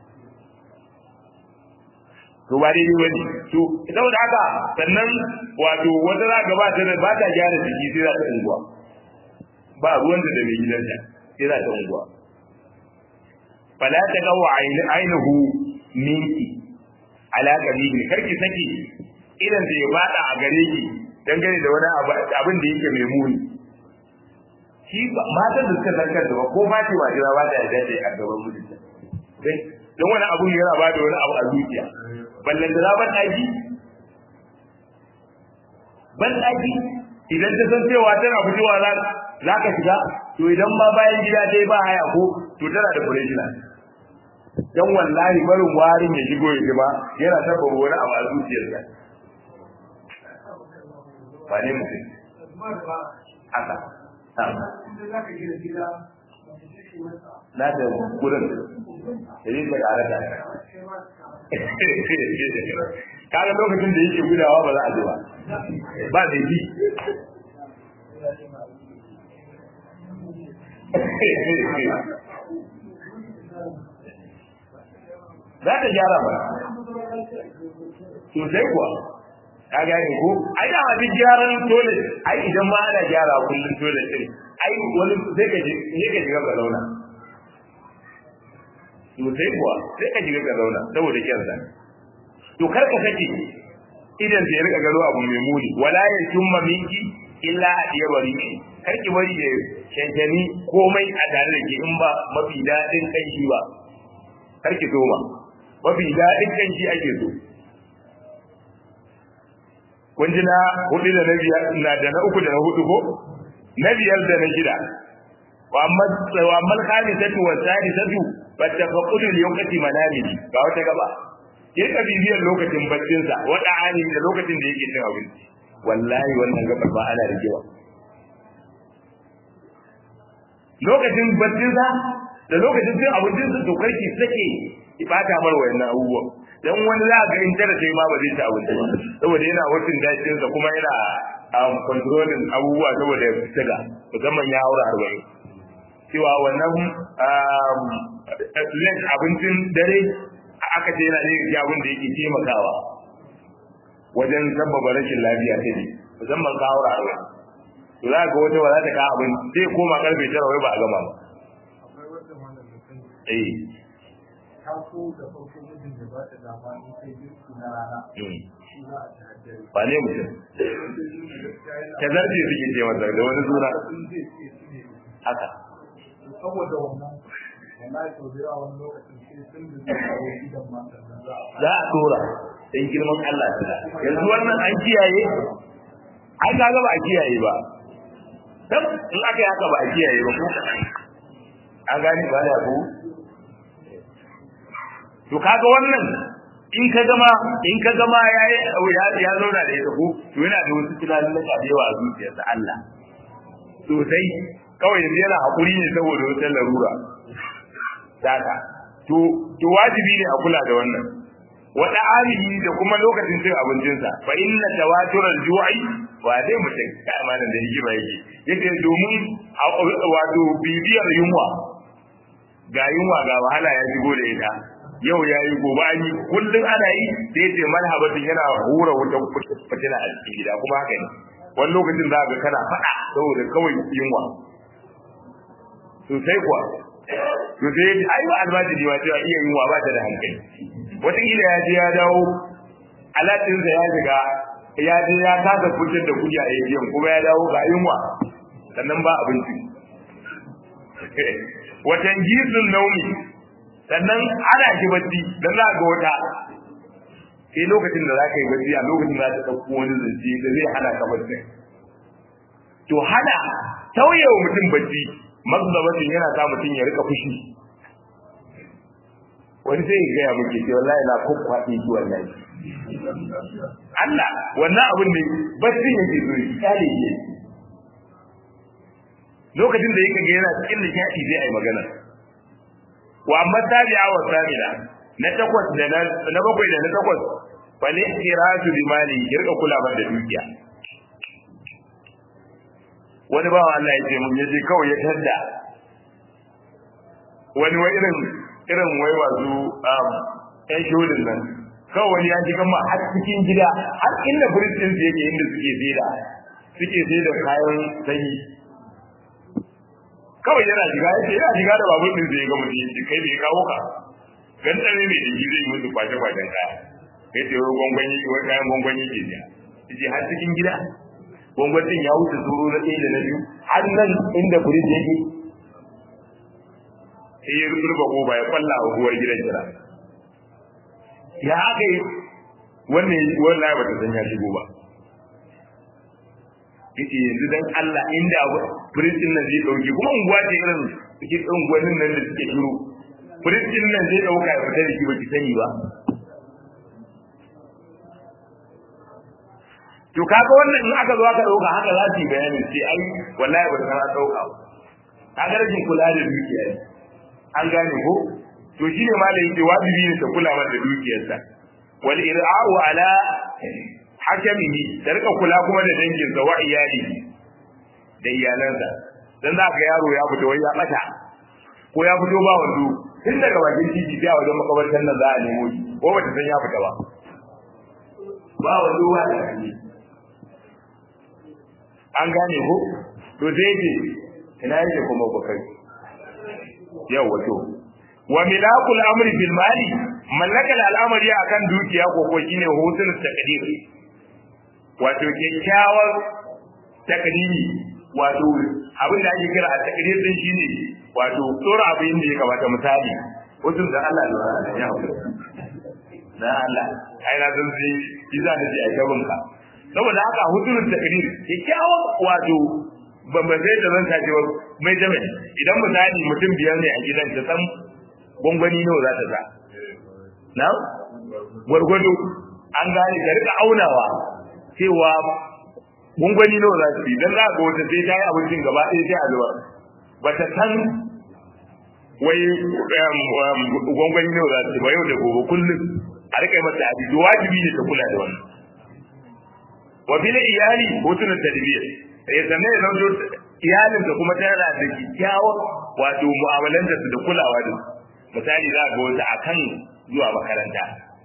to ba daidai wani to saboda haka sannan wato wata za ka ba ta da ba ta gyara jiki sai za ta unguwa ba ruwan da mai gidanta sai za ta unguwa fala ta gawa ainihu minki ala qabibi karki saki idan da ya bada a gare ki dangane da wani abin da yake mai muni shi matan da suka zarkar da ko ma ce wajira ba da yarda da a gaban mijinta don wani abu yana ba da wani abu a zuciya ballan da ban daki ban daki idan ta san cewa tana fitowa za ka shiga to idan ma bayan gida dai ba haya ko to tana da kurejina dan wallahi barin warin ya shigo ya ba yana tabbata wani abu a zuciyarsa ba ne mutum haka na da gudun da yi da ƙara da kaga lokacin da yake gudawa ba za a ji ba ba da bi za ta gyara ba sosai kuwa ka gane ko ai da ma duk gyaran dole ai idan ma ana gyara kullum dole din ai wani sai ka je ne ka shiga ka zauna sosai kuwa sai ka shiga ka zauna saboda kyansa to kar ka saki idan sai rika garo abu mai muni wala ya tumma minki illa hadiya bari kar ki bari da shankani komai a tare da ke in ba mafi daɗin kanshi ba kar ki so ba mafi daɗin kanshi ake so kun ji na hudu da na biyar na da na uku da na hudu ko na biyar da na shida wa amma wa amma khamisatu wa sadisatu fattafaqulu li yawqati manamidi ga wata gaba ke ka bibiyar lokacin baccin sa wada ani da lokacin da yake cin abinci wallahi wannan gabar ba ana rigewa lokacin baccin sa da lokacin cin abincin sa to karki sake ibata mar wayannan abubuwan dan wani za ga in tara sai ma ba zai ci abinci ba saboda yana wucin dashin sa kuma yana um, controlling abubuwa saboda ya fita musamman ya haura arba'in cewa wannan um, abincin dare aka ce yana ɗaya abin da yake taimakawa wajen sabbaba rashin lafiya ta ne musamman ka haura arba'in to za ga wata ba za ta kawo abin sai koma karfe tara wai ba a gama ba eh taso da farko mijin da ba ta dama in kai girki na rana shi za a ci haddare ba ne mutum ta zarce suke ce masa da wani suna sun zai ce su ne haka saboda wannan wallahi sau da yawa wani lokacin sai sun da zai kawo gidan ma sannan za a za a tura dan girman Allah ta yanzu wannan an kiyaye ai kaga ba a kiyaye ba dan in aka yi haka ba a kiyaye ba ko an gani ba da ku to kaga wannan in ka gama in ka gama yayi ya ya zauna da ita ko to yana da wasu tunanin da kadewa a zuciyarsa Allah sosai kawai yanzu yana hakuri ne saboda wata larura daka to to wajibi ne a kula da wannan wada alihi da kuma lokacin cin abincinsa fa inna tawatural ju'i wa dai mutum kai amanan da yake ba yake yake domin wato bibiyar yunwa ga yunwa ga wahala ya shigo da ita yau ya yi gobe an yi kullum ana yi sai ce malhabatin yana hura wutan fitina a cikin gida kuma haka ne wani lokacin za ga kana faɗa saboda kawai yunwa sosai kuwa to sai ai ba almajiri ma cewa iya yunwa ba ta da hankali wataƙila ya je ya dawo alatinsa ya shiga ya je ya kasa fitar da kuɗi a ATM kuma ya dawo ga yunwa sannan ba abinci watan gisun naumi sannan ana shi bacci dan za ga wata sai lokacin da za ka yi bacci a lokacin da za ta ɗauko wani zance da zai hana ka bacci to hana tauyewa mutum bacci magzabatin yana sa mutum ya rika fushi wani sai ya gaya muke ce wallahi na kwakwaɗe shi wallahi Allah wannan abin ne baccin yake so ya kyale shi lokacin da yake ga yana cikin nishaɗi zai ai magana wa amma tabi'a wa samina na takwas da na bakwai da na takwas fal ihtiraju bi mali yarka kula da dukiya wani bawa Allah ya ce mun yaje kawai ya tadda wani wai irin irin wai wazu um ɗan shodin nan kawai wani ya ji gama har cikin gida har inda firistin su yake inda suke saida suke saida kayan sanyi kawai yana shiga yake yana shiga da babur din zai ga mutum yace kai bai kawo ka gan tsare ne da zai musu kwace kwacen kaya kai ce wai gwangwani wai kayan gwangwani ke biya yace har cikin gida gwangwanin ya wuce zuru na ɗaya da na biyu har nan inda firis yake sai ya rufe koba ya kwalla wa uwar gidan jira ya aka yi wannan wallahi ba ta san ya shigo ba yace yanzu dan Allah inda abu firistin nan zai dauke kuma unguwa ce irin suke unguwannin nan da suke shiru firistin nan zai dauka ya fita da shi baki sani ba to kaga wannan in aka zo aka dauka haka za su yi bayanin sai ai wallahi ba san an dauka ba kaga rashin kula da dukiya ne an gane ko to shine malai yake wajibi ne ta kula da dukiyarsa wal ir'a'u ala hakamihi da rika kula kuma da dangin sa wa iyali da iyalansa dan za ka yaro ya fito wai ya bata ko ya fito ba wando tun daga bakin titi sai a wajen makabartan nan za a nemo shi ko bata san ya fita ba ba wando ba da an gane ko to sai ce ina yake kuma bakai yau wato wa milakul amri bil mali mallakal al'amari akan dukiya ko ko shine hutun takdir wato kyakkyawar takdiri wato abin da ake kira a takdir din shine wato tsora abin da ya kamata misali hutun da Allah ya ya na Allah ai na san sai kiza da ai gaban ka saboda haka hutun takdir kyakkyawar wato ban ba sai da zan tace ba mai jami'i idan misali mutum biyar ne a gidan ta san gwangwani nawa za ta sa na gwargwado an gane ka rika aunawa cewa gwangwani nawa za su yi dan za ga wata sai ta yi abincin gaba ɗaya sai a zuba ba ta san wai gwangwani nawa za su yi ba yau da gobe kullum a rika yi mata abin wajibi ne ta kula da wannan wa bil iyali hutun tarbiyya ya sanne ya zanto iyalin da kuma tana da kyakkyawar wato mu'amalan da su da kulawa da misali za ga wata akan zuwa makaranta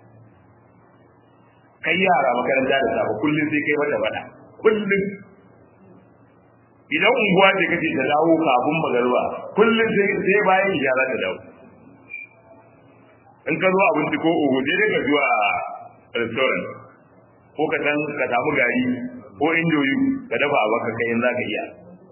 kai yara makaranta da safe kullum sai kai mata bada kullum idan unguwa ce kace ta dawo kafin magarba kullum sai sai bayan yara ta dawo in ka zo abinci ko ogo sai dai ka zuwa restaurant ko ka san ka samu gari ko indoyi ka dafa a baka kai in za ka iya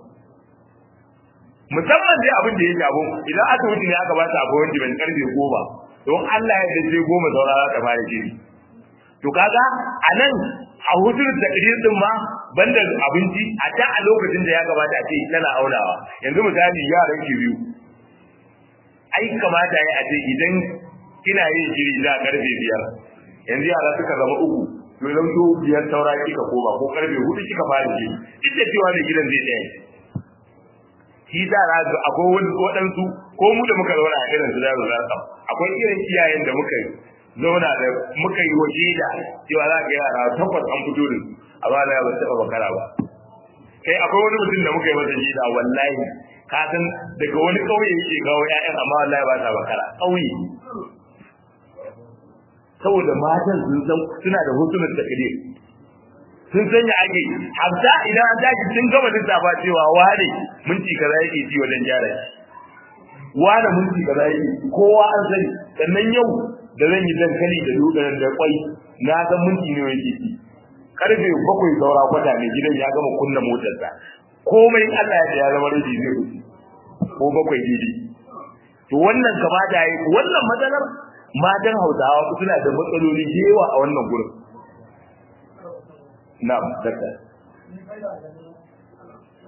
musamman dai abin da ya shafi idan aka wuce ne aka ba ta abu wanda ban karfe goma don Allah ya dace goma saura za ta fara shiri to kaga a nan a hutun takdir din ma banda abinci a ta a lokacin da ya gabata a ce tana aunawa yanzu misali yaran ki biyu ai kamata ya a ce idan kina yin shiri za karfe biyar yanzu yara suka zama uku to idan to biyar saura kika koma ko karfe hudu kika fara shiri duk da cewa da gidan zai tsaya shi da razu akwai wani waɗansu ko mu da muka zauna a irin su da za akwai irin iyayen da muka zauna da muka yi waje da cewa za ka yara tabbas an fito da a ba da ba taɓa bakara ba kai akwai wani mutum da muka yi masa jida wallahi ka san daga wani ƙauye yake kawo ƴaƴan amma wallahi ba ta bakara ƙauye saboda matan sun san suna da hotunan takdir sun san ya ake hamsa idan an tashi sun gama lissafa cewa wane minti kaza yake ci wajen gyara shi wane minti kaza yake kowa an sani sannan yau da zan yi dankali da dutsen da kwai na san minti ne yake ci karfe bakwai saura kwata mai gidan ya gama kunna motarsa komai Allah ya ya zama rabi zai wuce ko bakwai daidai to wannan kama da yi wannan matsalar matan Hausawa suna da matsaloli da yawa a wannan gurin na'am dakta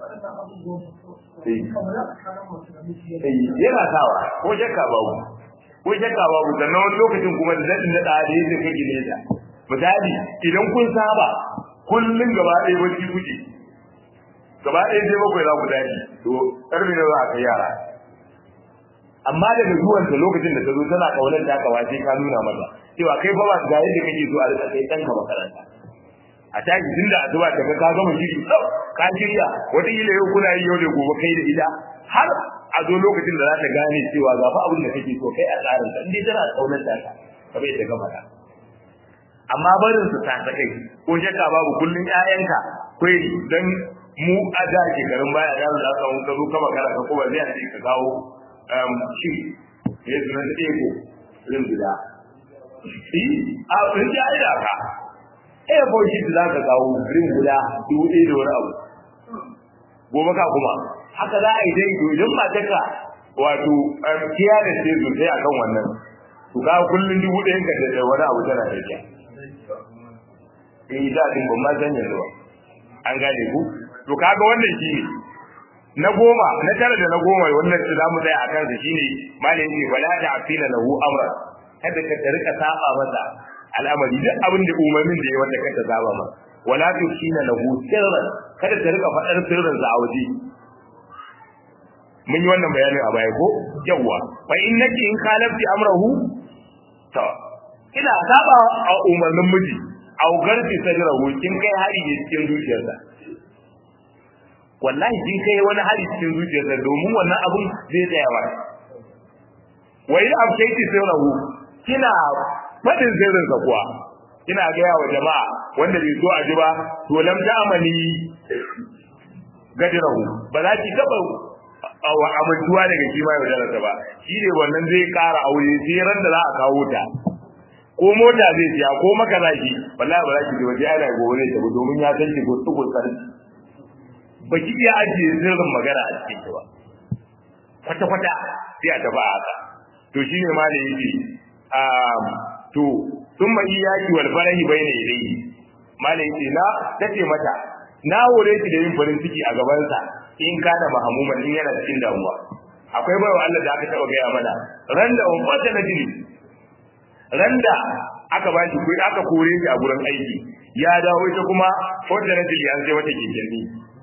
yana sawa ko shakka babu ko shakka babu sannan wani lokacin kuma da daɗin daɗa da yadda kake nesa misali idan kun saba kullum gaba ɗaya bacci kuke gaba ɗaya sai bakwai za ku dace to ƙarfi ne za a kai yara amma daga zuwanta lokacin da ta zo tana kaunar ta kawa sai ka nuna mata cewa kai fa ba ga yadda kake so a rika kai ɗanka makaranta a tashi tun da asuba ta ka gama shiri tsau ka shirya wata kila yau kuna yi yau da gobe kai da ita har a zo lokacin da za ta gane cewa ga fa abin da kake so kai a tsarin ta indai tana kaunar ta ka kamar yadda ka faɗa amma barin su ta kai ko shakka babu kullun ƴaƴanka kai dan mu a da shekarun baya da za ka ka zo kama kana ka kuma zai ce ka kawo shi ne su nan ego rin gida shi a rin ya yi da ka eh ko shi da ka kawo rin guda dubu ɗaya da wani abu gobe ka kuma haka za a yi dai to idan matarka wato kiya da ce sosai akan wannan to ka kullun dubu ɗayan ka da wani abu tana tafiya eh da din ban ma san yanzu ba an gane ku to kaga wannan shi ne na goma na tara da na goma wannan da zamu tsaya akan sa shine malamin ce wala ta afina lahu amra kada ka rika saba masa al'amari duk abin da umarnin da ya wanda ka saba masa wala tusina lahu sirran kada ka rika fadar sirrin sa a waje mun yi wannan bayanin a baya ko yawa fa innaki in kalafti amrahu to ina saba a umarnin miji au garfi sajrahu kin kai hari ne cikin zuciyarsa wallahi kin kai wani hari cikin zuciyarsa domin wannan abun zai tsaya ba wa in abshaiti sirrahu kina fadin sirrinsa kuwa kina gaya wa jama'a wanda bai so a ji ba to lam ta'amali gadirahu ba za ki taba wa amintuwa daga shi ma yau da ba shi ne wannan zai kara aure sai ran da za a kawo ta ko mota zai siya ko maka za ki wallahi ba za ki ji waje ana gobe ne ta domin ya san ki ko tuko tsar ba ki iya ajiye sirrin magana a cikin ki ba kwata kwata sai a tafi haka to shine ma da yake to thumma iyaki wal farahi bayna yadayhi malai ce na tace mata na hore ki da yin farin ciki a gaban sa in kana mahamuman in yana cikin damuwa akwai bayo Allah da aka taba gaya mana randa on fata na jini randa aka ba shi kuɗi aka kore shi a gurin aiki ya dawo ita kuma fata na jini an sai wata kinkinni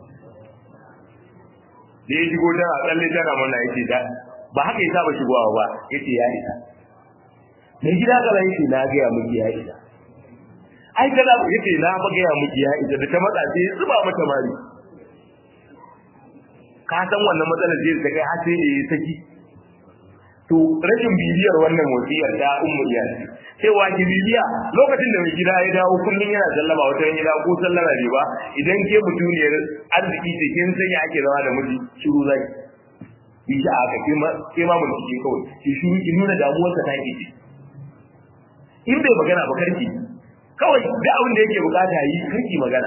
da ya shigo tana tsalle tana mana yake da ba haka ya saba shigowa ba yace ya isa mai gida kaza yake na ga miki ya isa ai kaza yake na ba ga miki ya isa da ta matsa sai zuba mata mari ka san wannan matsalar zai ta kai har sai da ya saki to rashin bibiyar wannan wasiyar da ummu ya ce cewa ki bibiya lokacin da mai gida ya dawo kullun yana sallama wata ran gida ko sallama ne ba idan ke mutuniyar arziki ce kin san ya ake zama da miji shiru zai yi shi aka ke ma ke ma mutum ke kawai ki shiru ki nuna damuwarsa ta ke in bai magana ba karki kawai da abin da yake bukata yi karki magana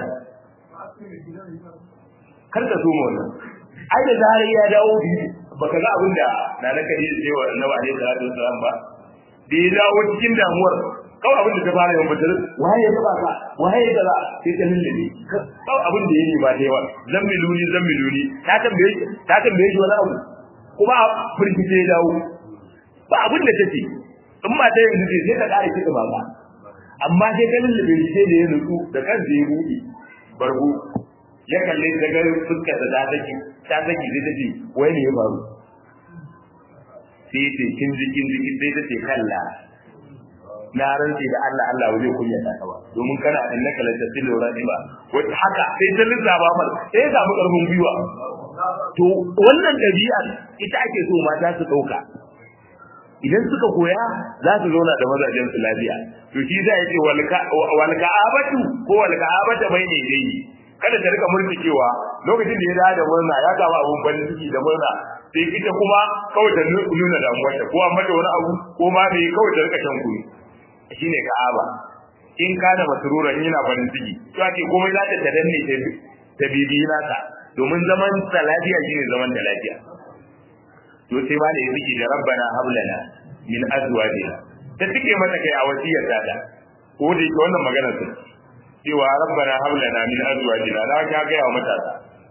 kar ka so wannan ai da zarar ya dawo baka ga abin da na na kadi da cewa annabi alaihi salatu wasallam ba da ya dawo cikin damuwar kawai abin da ta fara yawan batar waye ya taba ka waye ya taba sai ta lullube kawai abin da yake ba da yawa zammiluni zammiluni ta tambaye ta tambaye shi wani abu kuma firgice ya dawo ba abin da take in ma ta yanzu ce sai ta kare kiɗa ba ba amma sai ta lullube shi sai da ya nutsu da kansa ya buɗe bargo ya kalle ta ga fuskar da ta saki ta saki sai ta ce wai ne ya faru sai ya ce kin ji kin ji sai ta ce kalla na rantsi da Allah Allah ba zai kunya ta ba domin kana annaka la tasilu radiba wata haka sai ta lissafa mal sai ya samu karfin gwiwa to wannan dabi'ar ita ake so mata su dauka idan suka koya za su zauna da mazajen su lafiya to shi zai ce wal ka'abatu ko wal ka'abata bai ne dai kada ta rika murtikewa lokacin da ya dawo da murna ya gaba abun farin ciki da murna sai ita kuma kawai ta nuna damuwarta ko amma da wani abu ko ma me kawai ta rika shan kunu shine ka'aba in kana masruran yana farin ciki to ake komai za ta danne ta ta bibi nata domin zaman ta lafiya shine zaman da lafiya to sai ma da ya fiki da rabbana hablana min azwajina ta tike mata kai a wasiyar ta ko da yake wannan magana ce cewa rabbana hablana min azwajina na ga ga yawa matasa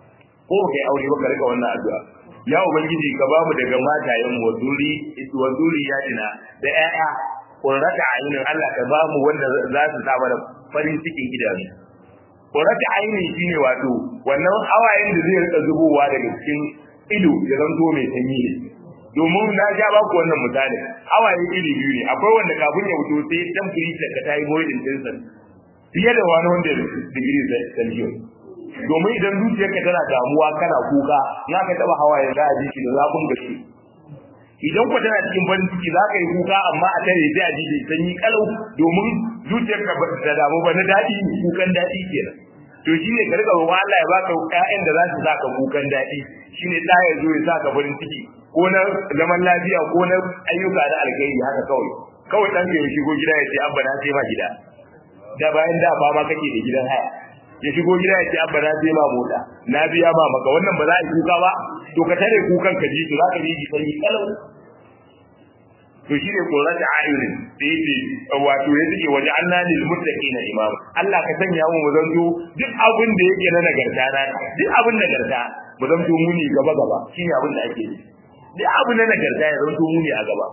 ko kai aure ba ka rika wannan addu'a ya ubangiji ka bamu daga matayen mu wazuri wazuri ya dina da ƴaƴa qurrata ayunin Allah ka bamu wanda za su sa mana farin cikin idanu qurrata ayunin shine wato wannan hawayen da zai rika zubowa daga cikin ido ya zanto mai sanyi ne domin na ja ba ku wannan misali hawaye iri biyu ne akwai wanda kafin ya fito sai dan firita ka tayi boiling din fiye da wani wanda digiri celsius domin idan zuciyarka tana damuwa kana kuka za ka taba hawaye za a ji shi da zafin gaske idan ku tana cikin farin ciki za ka yi kuka amma a tare sai a ji shi sanyi kalau domin zuciyarka ba ta damu ba na daɗi ne kukan daɗi kenan to shi ne ka rika roƙon Allah ya baka ƴaƴan da za su saka kukan daɗi shine ɗa ya zo ya saka farin ciki ko na zaman lafiya ko na ayyuka da alkhairi haka kawai kawai ɗan ya shigo gida ya ce abba na sai ma gida da bayan da ba ma kake da gidan haya ya shigo gida ya ce abba na sai ma mota na biya ma maka wannan ba za a yi kuka ba to ka tare kukan ka ji to za ka ji ji sai kalau to shine koran da ayyurin da yake wato ya take waje Allah lil muttaqina imam Allah ka sanya mu zanto duk abin da yake na nagarta na duk abin nagarta mu zanto mu ne gaba gaba shine abin da ake yi duk abin na nagarta ya zanto mu ne a gaba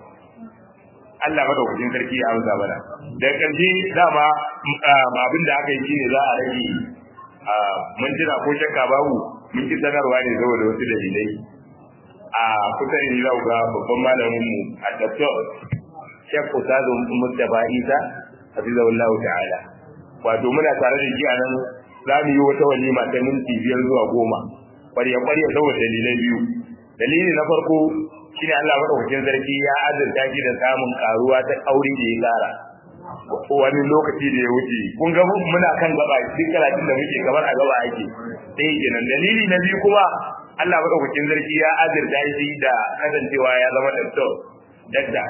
Allah madaukakin sarki ya amsa mana da ƙarshe dama abin da aka yi shine za a rage mun jira ko shakka babu mun ki sanarwa ne saboda wasu dalilai a kusa ne za ga babban malamin mu a doktor Sheikh Ustazu Mustafa Isa hafizahullahu ta'ala wato muna tare da shi a nan za mu yi wata walima ta minti biyar zuwa goma ƙwarya ƙwarya saboda dalilai biyu dalili na farko shine Allah madaukakin sarki ya azurta shi da samun karuwa ta aure da ya kara wani lokaci da ya wuce kun ga muna kan gaba duk karatun da muke kamar a gaba ake sai kenan dalili na biyu kuma Allah madaukakin sarki ya azurta shi da kasancewa ya zama doctor dakta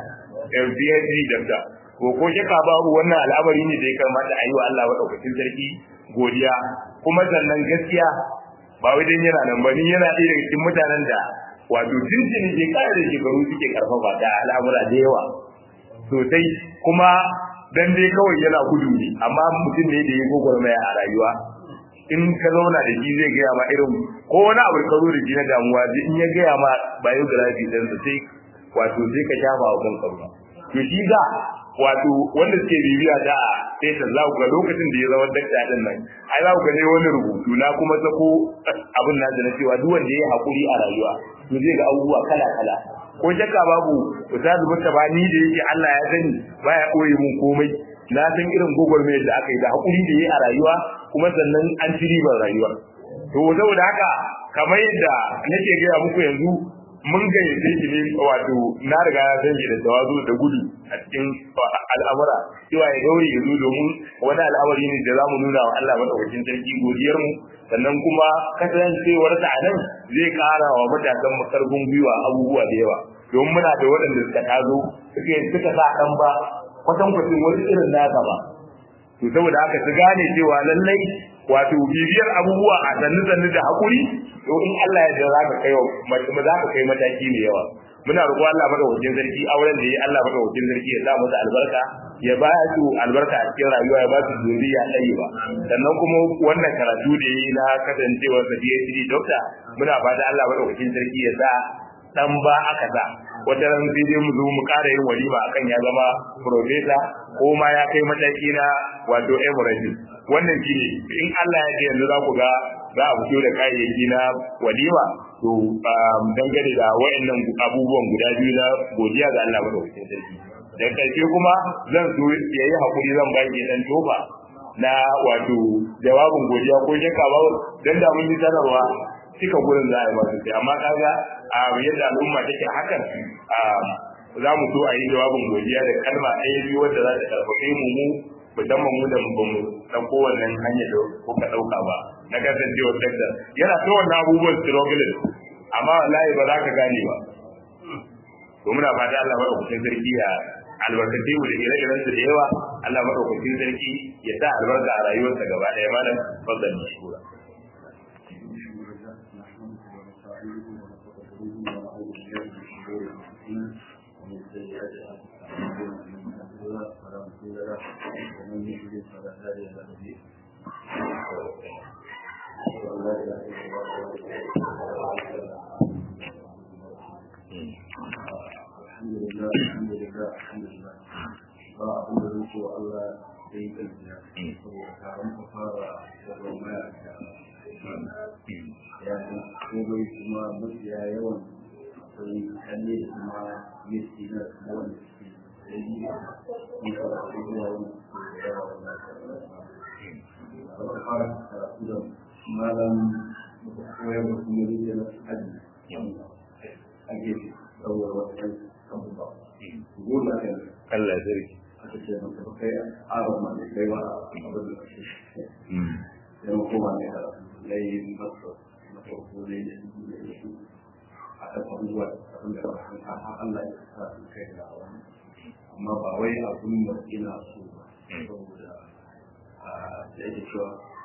PhD dakta ko ko shaka babu wannan al'amari ne da ya kamata a yi wa Allah madaukakin sarki godiya kuma sannan gaskiya ba wai dan yana nan ba ni yana ɗaya daga cikin mutanen da wato tuntuni ke kare da shekaru suke karfafa da al'amura da yawa sosai kuma dan dai kawai yana gudu ne amma mutum ne da ya gwagwarmaya a rayuwa in ka zauna da shi zai gaya ma irin ko wani abu ka zo da shi na damuwa in ya gaya ma biography din sa sai wato sai ka shafa wa kanka ruwa to shi da wato wanda suke bibiya da sai ta za ga lokacin da ya zama dakta din nan ai za ku ga ne wani rubutu na kuma sako abin na da na cewa duk wanda ya hakuri a rayuwa to zai ga abubuwa kala kala ko shakka babu ustazu mutaba ni da yake Allah ya sani baya koyi mun komai na san irin gogormai da aka yi da hakuri da yi a rayuwa kuma sannan an ci ribar rayuwa to saboda haka kamar yadda nake gaya muku yanzu mun gayyace shi ne wato na riga na san shi da tawazu da gudu a cikin al'amura cewa ya gauri ya zo domin wani al'amari ne da zamu nuna wa Allah madaukakin sarki godiyar mu sannan kuma kasancewar ta nan zai kara wa matasan mu karfin gwiwa abubuwa da yawa domin muna da waɗanda suka tazo suke suka sa kan ba kwatankwacin wani irin nasa ba to saboda haka su gane cewa lallai wato bibiyar abubuwa a sannu sannu da hakuri to in Allah ya za ka kai za ka kai mataki mai yawa muna roƙo Allah madaukakin sarki auren da yi Allah madaukakin sarki ya sa masa albarka ya ba su albarka a cikin rayuwa ya ba su zuriya ɗaya ba sannan kuma wannan karatu da yi na kasancewar sa PhD doctor muna fata Allah madaukakin sarki ya sa dan ba aka sa wata ran sai dai mu zo mu ƙara yin walima akan ya zama professor ko ma ya kai mataki na wato emirates wannan shine in Allah ya ce yanzu za ku ga za a fito da kayayyaki na walima to dangane da wayannan abubuwan guda biyu na godiya ga Allah madaukakin sarki da karshe kuma zan so yayi hakuri zan ba ki dan tofa na wato jawabin godiya ko shakka ba dan da mun yi sanarwa cika gurin za a yi masu sai amma kaga a yadda al'umma take hakan za mu so a yi jawabin godiya da kalma ɗaya biyu wadda za ta karfafe mu mu musamman mu da ba mu ɗauko wannan hanyar da kuka ɗauka ba na kasancewar dakta yana ta wannan abubuwan struggling amma wallahi ba za ka gane ba to muna fata Allah madaukakin sarki ya albarkace mu da ire-iren su da yawa Allah madaukakin sarki ya sa albarka a rayuwarsa gaba ɗaya malam fadlan mashkura ومن سيئات أعمالنا من يهده الله فلا مضل له ومن يضلل فلا هادي له أشهد أن لا إله إلا الله ba abin da zai cewa Allah ya yi gajiya saboda taron ka fara gwagwarmaya da ya yi komai kuma mafiya yawan akwai kalle da kuma miski na kuma wanda suke da yi ne ka da abubuwa wanda suke da yawa wanda ba ta fara karatu da malam da koyar da kuma rike na aji a gefe saboda wata kai abubuwa gona kai Allah sarki aka ce maka ba kai aron ma ne kai ba abin da kake sai mu koma ne da yayi masa na farko ne da shi a kan abubuwa abin da ba san har Allah ya sa su kai da wani amma ba wai abun da ina so ba saboda a da yake cewa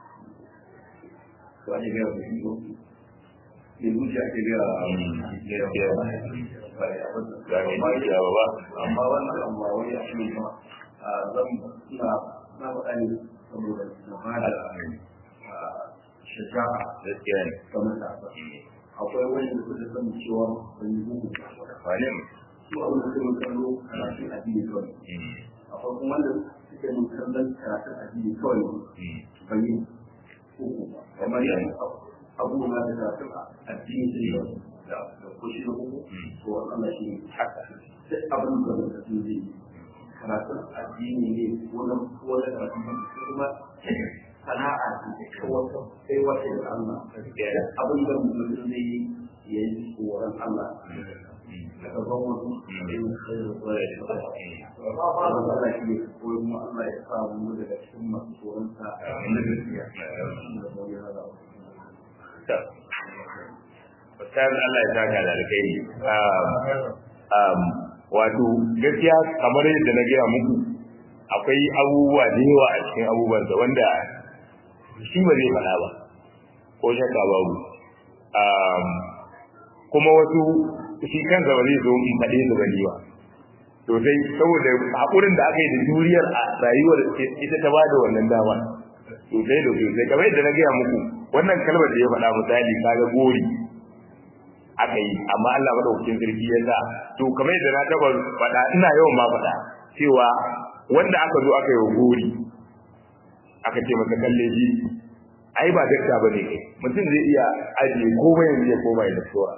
to ake gaya da shi ko ne zuciya ake gaya gaskiya ba ya abin ga mai dukiya ba ba amma wannan amma wai a cikin ba a zan na na faɗa ne saboda na ba da shaja'a gaskiya ne ga matasa akwai wani da kuka san cewa ban yi bugu wani su abin da suka kallo karatun addini kawai akwai kuma wanda suke mun kallon karatun addini kawai ban yi bugu ba kamar yadda abubuwa da karatun addini sai da da kushi da bugu to Allah shi ne haka duk abin da mutum zai yi karatun addini ne ko na ko na karatun kuma sana'a ce ko wata sai wata da Allah abin da mutum zai yi ya yi tsoron Allah daga ban wasu yin kai da tsoron Allah shi ne ko kuma Allah ya sa mu daga cikin masu tsoron sa na gaskiya da bauyi hada Ustaz Allah ya saka da alkhairi. Um, wato gaskiya kamar yadda na gaya muku akwai abubuwa da yawa a cikin abubuwan da wanda shi ba zai faɗa ba ko shakka babu. Um, kuma wasu shi kansa ba zai zo in faɗe su bane ba. Sosai saboda haƙurin da aka yi da juriyar a rayuwar ita ta bada wannan dama. Sosai da sosai kamar yadda na gaya muku wannan kalmar da ya faɗa misali kaga gori aka yi amma Allah madaukakin sarki ya sa to kamar yadda na taba faɗa ina yawan ma faɗa cewa wanda aka zo aka yi wa gori aka ce masa kalle shi ai ba dakta bane kai mutum zai iya ajiye komai yanzu ya koma ya daktora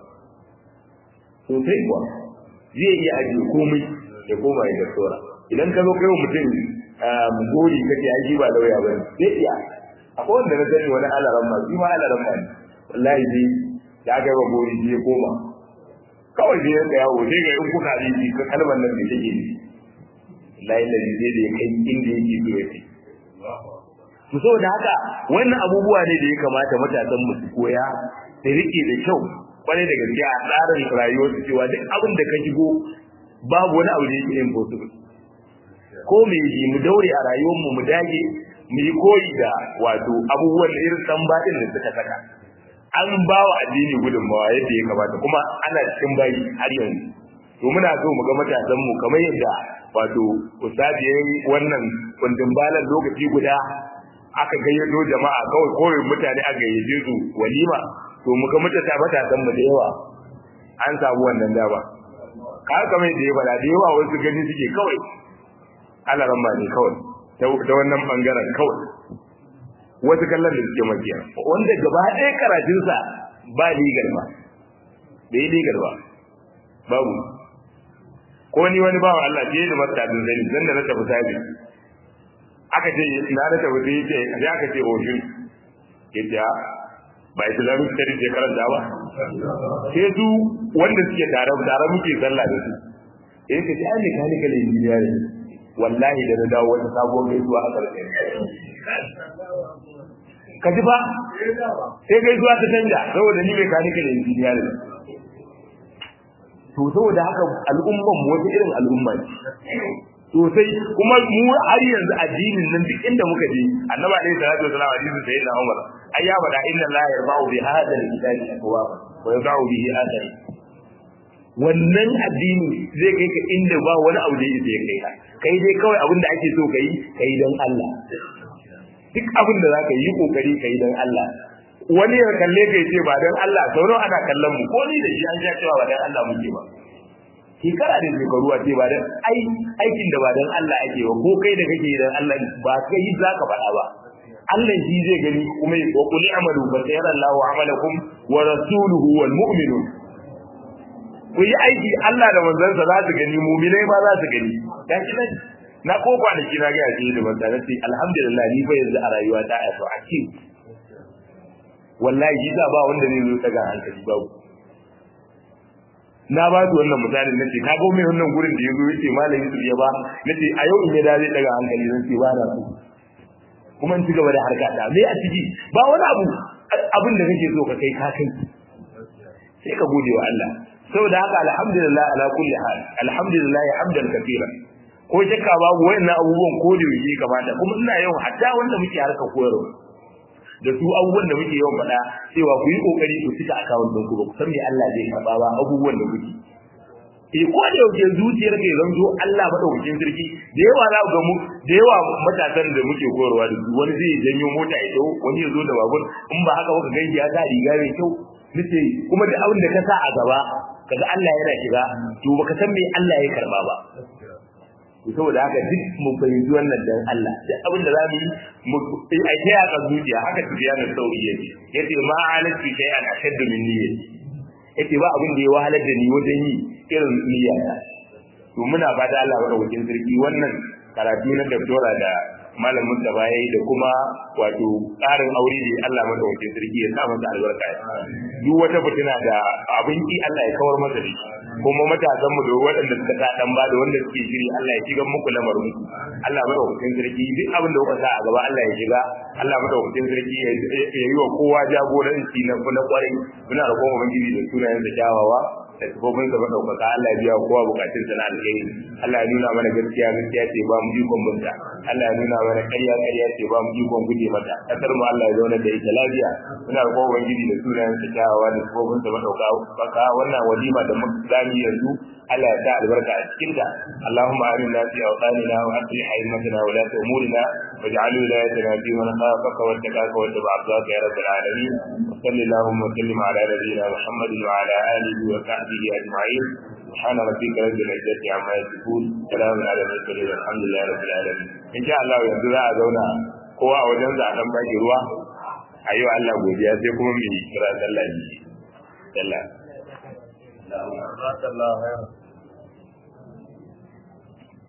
sosai kuwa zai iya ajiye komai ya koma ya daktora idan ka zo kai wa mutum gori kace ai shi ba lauya bane zai iya akwai wanda na sani wani alaran ma shi ma alaran ma ne wallahi dai da aka yi wa gori shi ya koma kawai sai yanka yawo sai ga in kuka ji ka kalmar nan da take ne layi da zai da ya kai inda yake so ya ce to saboda haka wannan abubuwa ne da ya kamata matasan mu su koya da rike da kyau kwarai da gaske a tsarin rayuwar su cewa duk abin da ka shigo babu wani abu da yake impossible ko me yi mu daure a rayuwar mu mu dage mu yi koyi da wato abubuwan da irin san baɗin da suka saka an ba wa addini gudunmawa yadda ya kamata kuma ana cikin bayi har yanzu to muna so mu ga matasan mu kamar yadda wato ustadi yayi wannan kundin balan lokaci guda aka gayyato jama'a kawai kawai mutane aka gayyace su walima to mu ga mutata matasan mu da yawa an samu wannan dama ka kamar yadda ya faɗa da yawa wasu gani suke kawai alaran ba ne kawai ta wannan bangaren kawai wasu kallon da suke makiya wanda gaba ɗaya karatunsa ba legal ba bai legal ba babu ko ni wani bawan Allah ce da masa tabin zani dan da na tafi sabi aka ce na na tafi sai ce sai aka ce oshin yace ba islamic studies ya karanta ba sai su wanda suke tare tare muke sallah da su eh ka ji ai mechanical engineering wallahi da na dawo wata sabuwar gaisuwa a karshen ka ji ba sai gaisuwa ta canja saboda ni mechanical engineering to saboda haka al'umman mu wata irin al'umma ce sosai kuma mu har yanzu addinin nan duk inda muka je annabi alaihi salatu wasallam hadisin sayyidina Umar ai ya faɗa inna la yarfa'u bi hadha al-kitabi aqwa wa yad'u bihi athari wannan addini zai kai ka inda ba wani abu da yake kai ka kai dai kawai abin da ake so kai kai dan Allah duk abin da zaka yi kokari kai dan Allah wani ya kalle kai ce ba dan Allah sauro ana kallon mu ko ni da shi an sha cewa ba dan Allah muke ba shekara da shekaru a ce ba dan ai aikin da ba dan Allah ake ba ko kai da kake dan Allah ba kai za ka faɗa ba Allah shi zai gani kuma ya wa qul amalu fa sayara Allahu amalakum wa rasuluhu wal mu'minun ku yi aiki Allah da manzansa za su gani mu'minai ma za su gani gashi nan na ko kwanaki na ga yaji da manzansa sai alhamdulillah ni fa yanzu a rayuwa ta a to a ce wallahi shi ba wanda zai zo daga hankali babu na ba su wannan misalin na ce kaga mai wannan gurin da ya zo yace malami su ya ba na ce a yau in ya dace daga hankali zan ce ba na so kuma in ci gaba da harka ta me a ciki ba wani abu abin da kake so ka kai ka kai sai ka gode wa Allah saboda haka alhamdulillah ala kulli hal alhamdulillah hamdan kathira ko shakka babu wayannan abubuwan ko da yake kamata kuma ina yawan hatta wanda muke harka koyarwa da su abubuwan da muke yawan faɗa cewa ku yi kokari ku cika akawun ɗinku ba ku san me Allah zai karɓa ba abubuwan da kuke eh ko da yake zuciyar ka zanto Allah madaukakin sarki da yawa za ku ga mu da yawa matasan da muke koyarwa da su wani zai janyo mota ya dawo wani ya zo da babur in ba haka baka ganki ya sa riga mai kyau nace kuma da abin da ka sa a gaba kaga Allah yana shiga to baka san me Allah ya karba ba saboda haka duk mun fahimci wannan dan Allah duk abin da zamu yi mu ai ta yaka zuciya haka tafiya da sauri yake yace ma alati kai an ashaddu min niyyati yace ba abin da ya wahalar da ni wajen yi irin niyyata to muna fata Allah madaukakin sarki wannan karatu na doktora da malamin da baya da kuma wato tsarin aure da Allah madaukakin sarki ya sa masa albarka duk wata fitina da abin ki Allah ya kawar masa da shi kuma matasan mu da waɗanda suka ta dan ba da wanda suke shiri Allah ya shiga muku lamarin ku Allah madaukakin sarki duk abin da kuka sa a gaba Allah ya shiga Allah madaukakin sarki ya yi wa kowa jagoranci na na kwarai muna roƙon ubangiji da sunayen da kyawawa da sifofin sa madaukaka Allah ya biya kowa bukatun sa na alheri Allah ya nuna mana gaskiya gaskiya ce ba mu ikon bunta Allah ya nuna mana ƙarya ƙarya ce ba mu ikon guje mata kasar mu Allah ya zauna da ita lafiya muna roƙon ubangiji da sunayen sa kyawawa da sifofin sa madaukaka wannan walima da muka zami yanzu Allah ya sa albarka a cikin ta Allahumma aminna fi awtanina wa aslih a'immatana wa la umurina waj'al wilayatina fi man khafaka wa takaka wa tabaaka ya rabbal alamin wa sallallahu wa sallim ala nabiyyina Muhammadin wa ala alihi wa sahbihi ajma'in سبحان ربك رب العزة عما يصفون سلام على المرسلين الحمد لله رب العالمين إن شاء الله yanzu za a zauna kowa a wajen za a dan baki ruwa a yi wa Allah godiya sai kuma mu kira sallah sallah Allah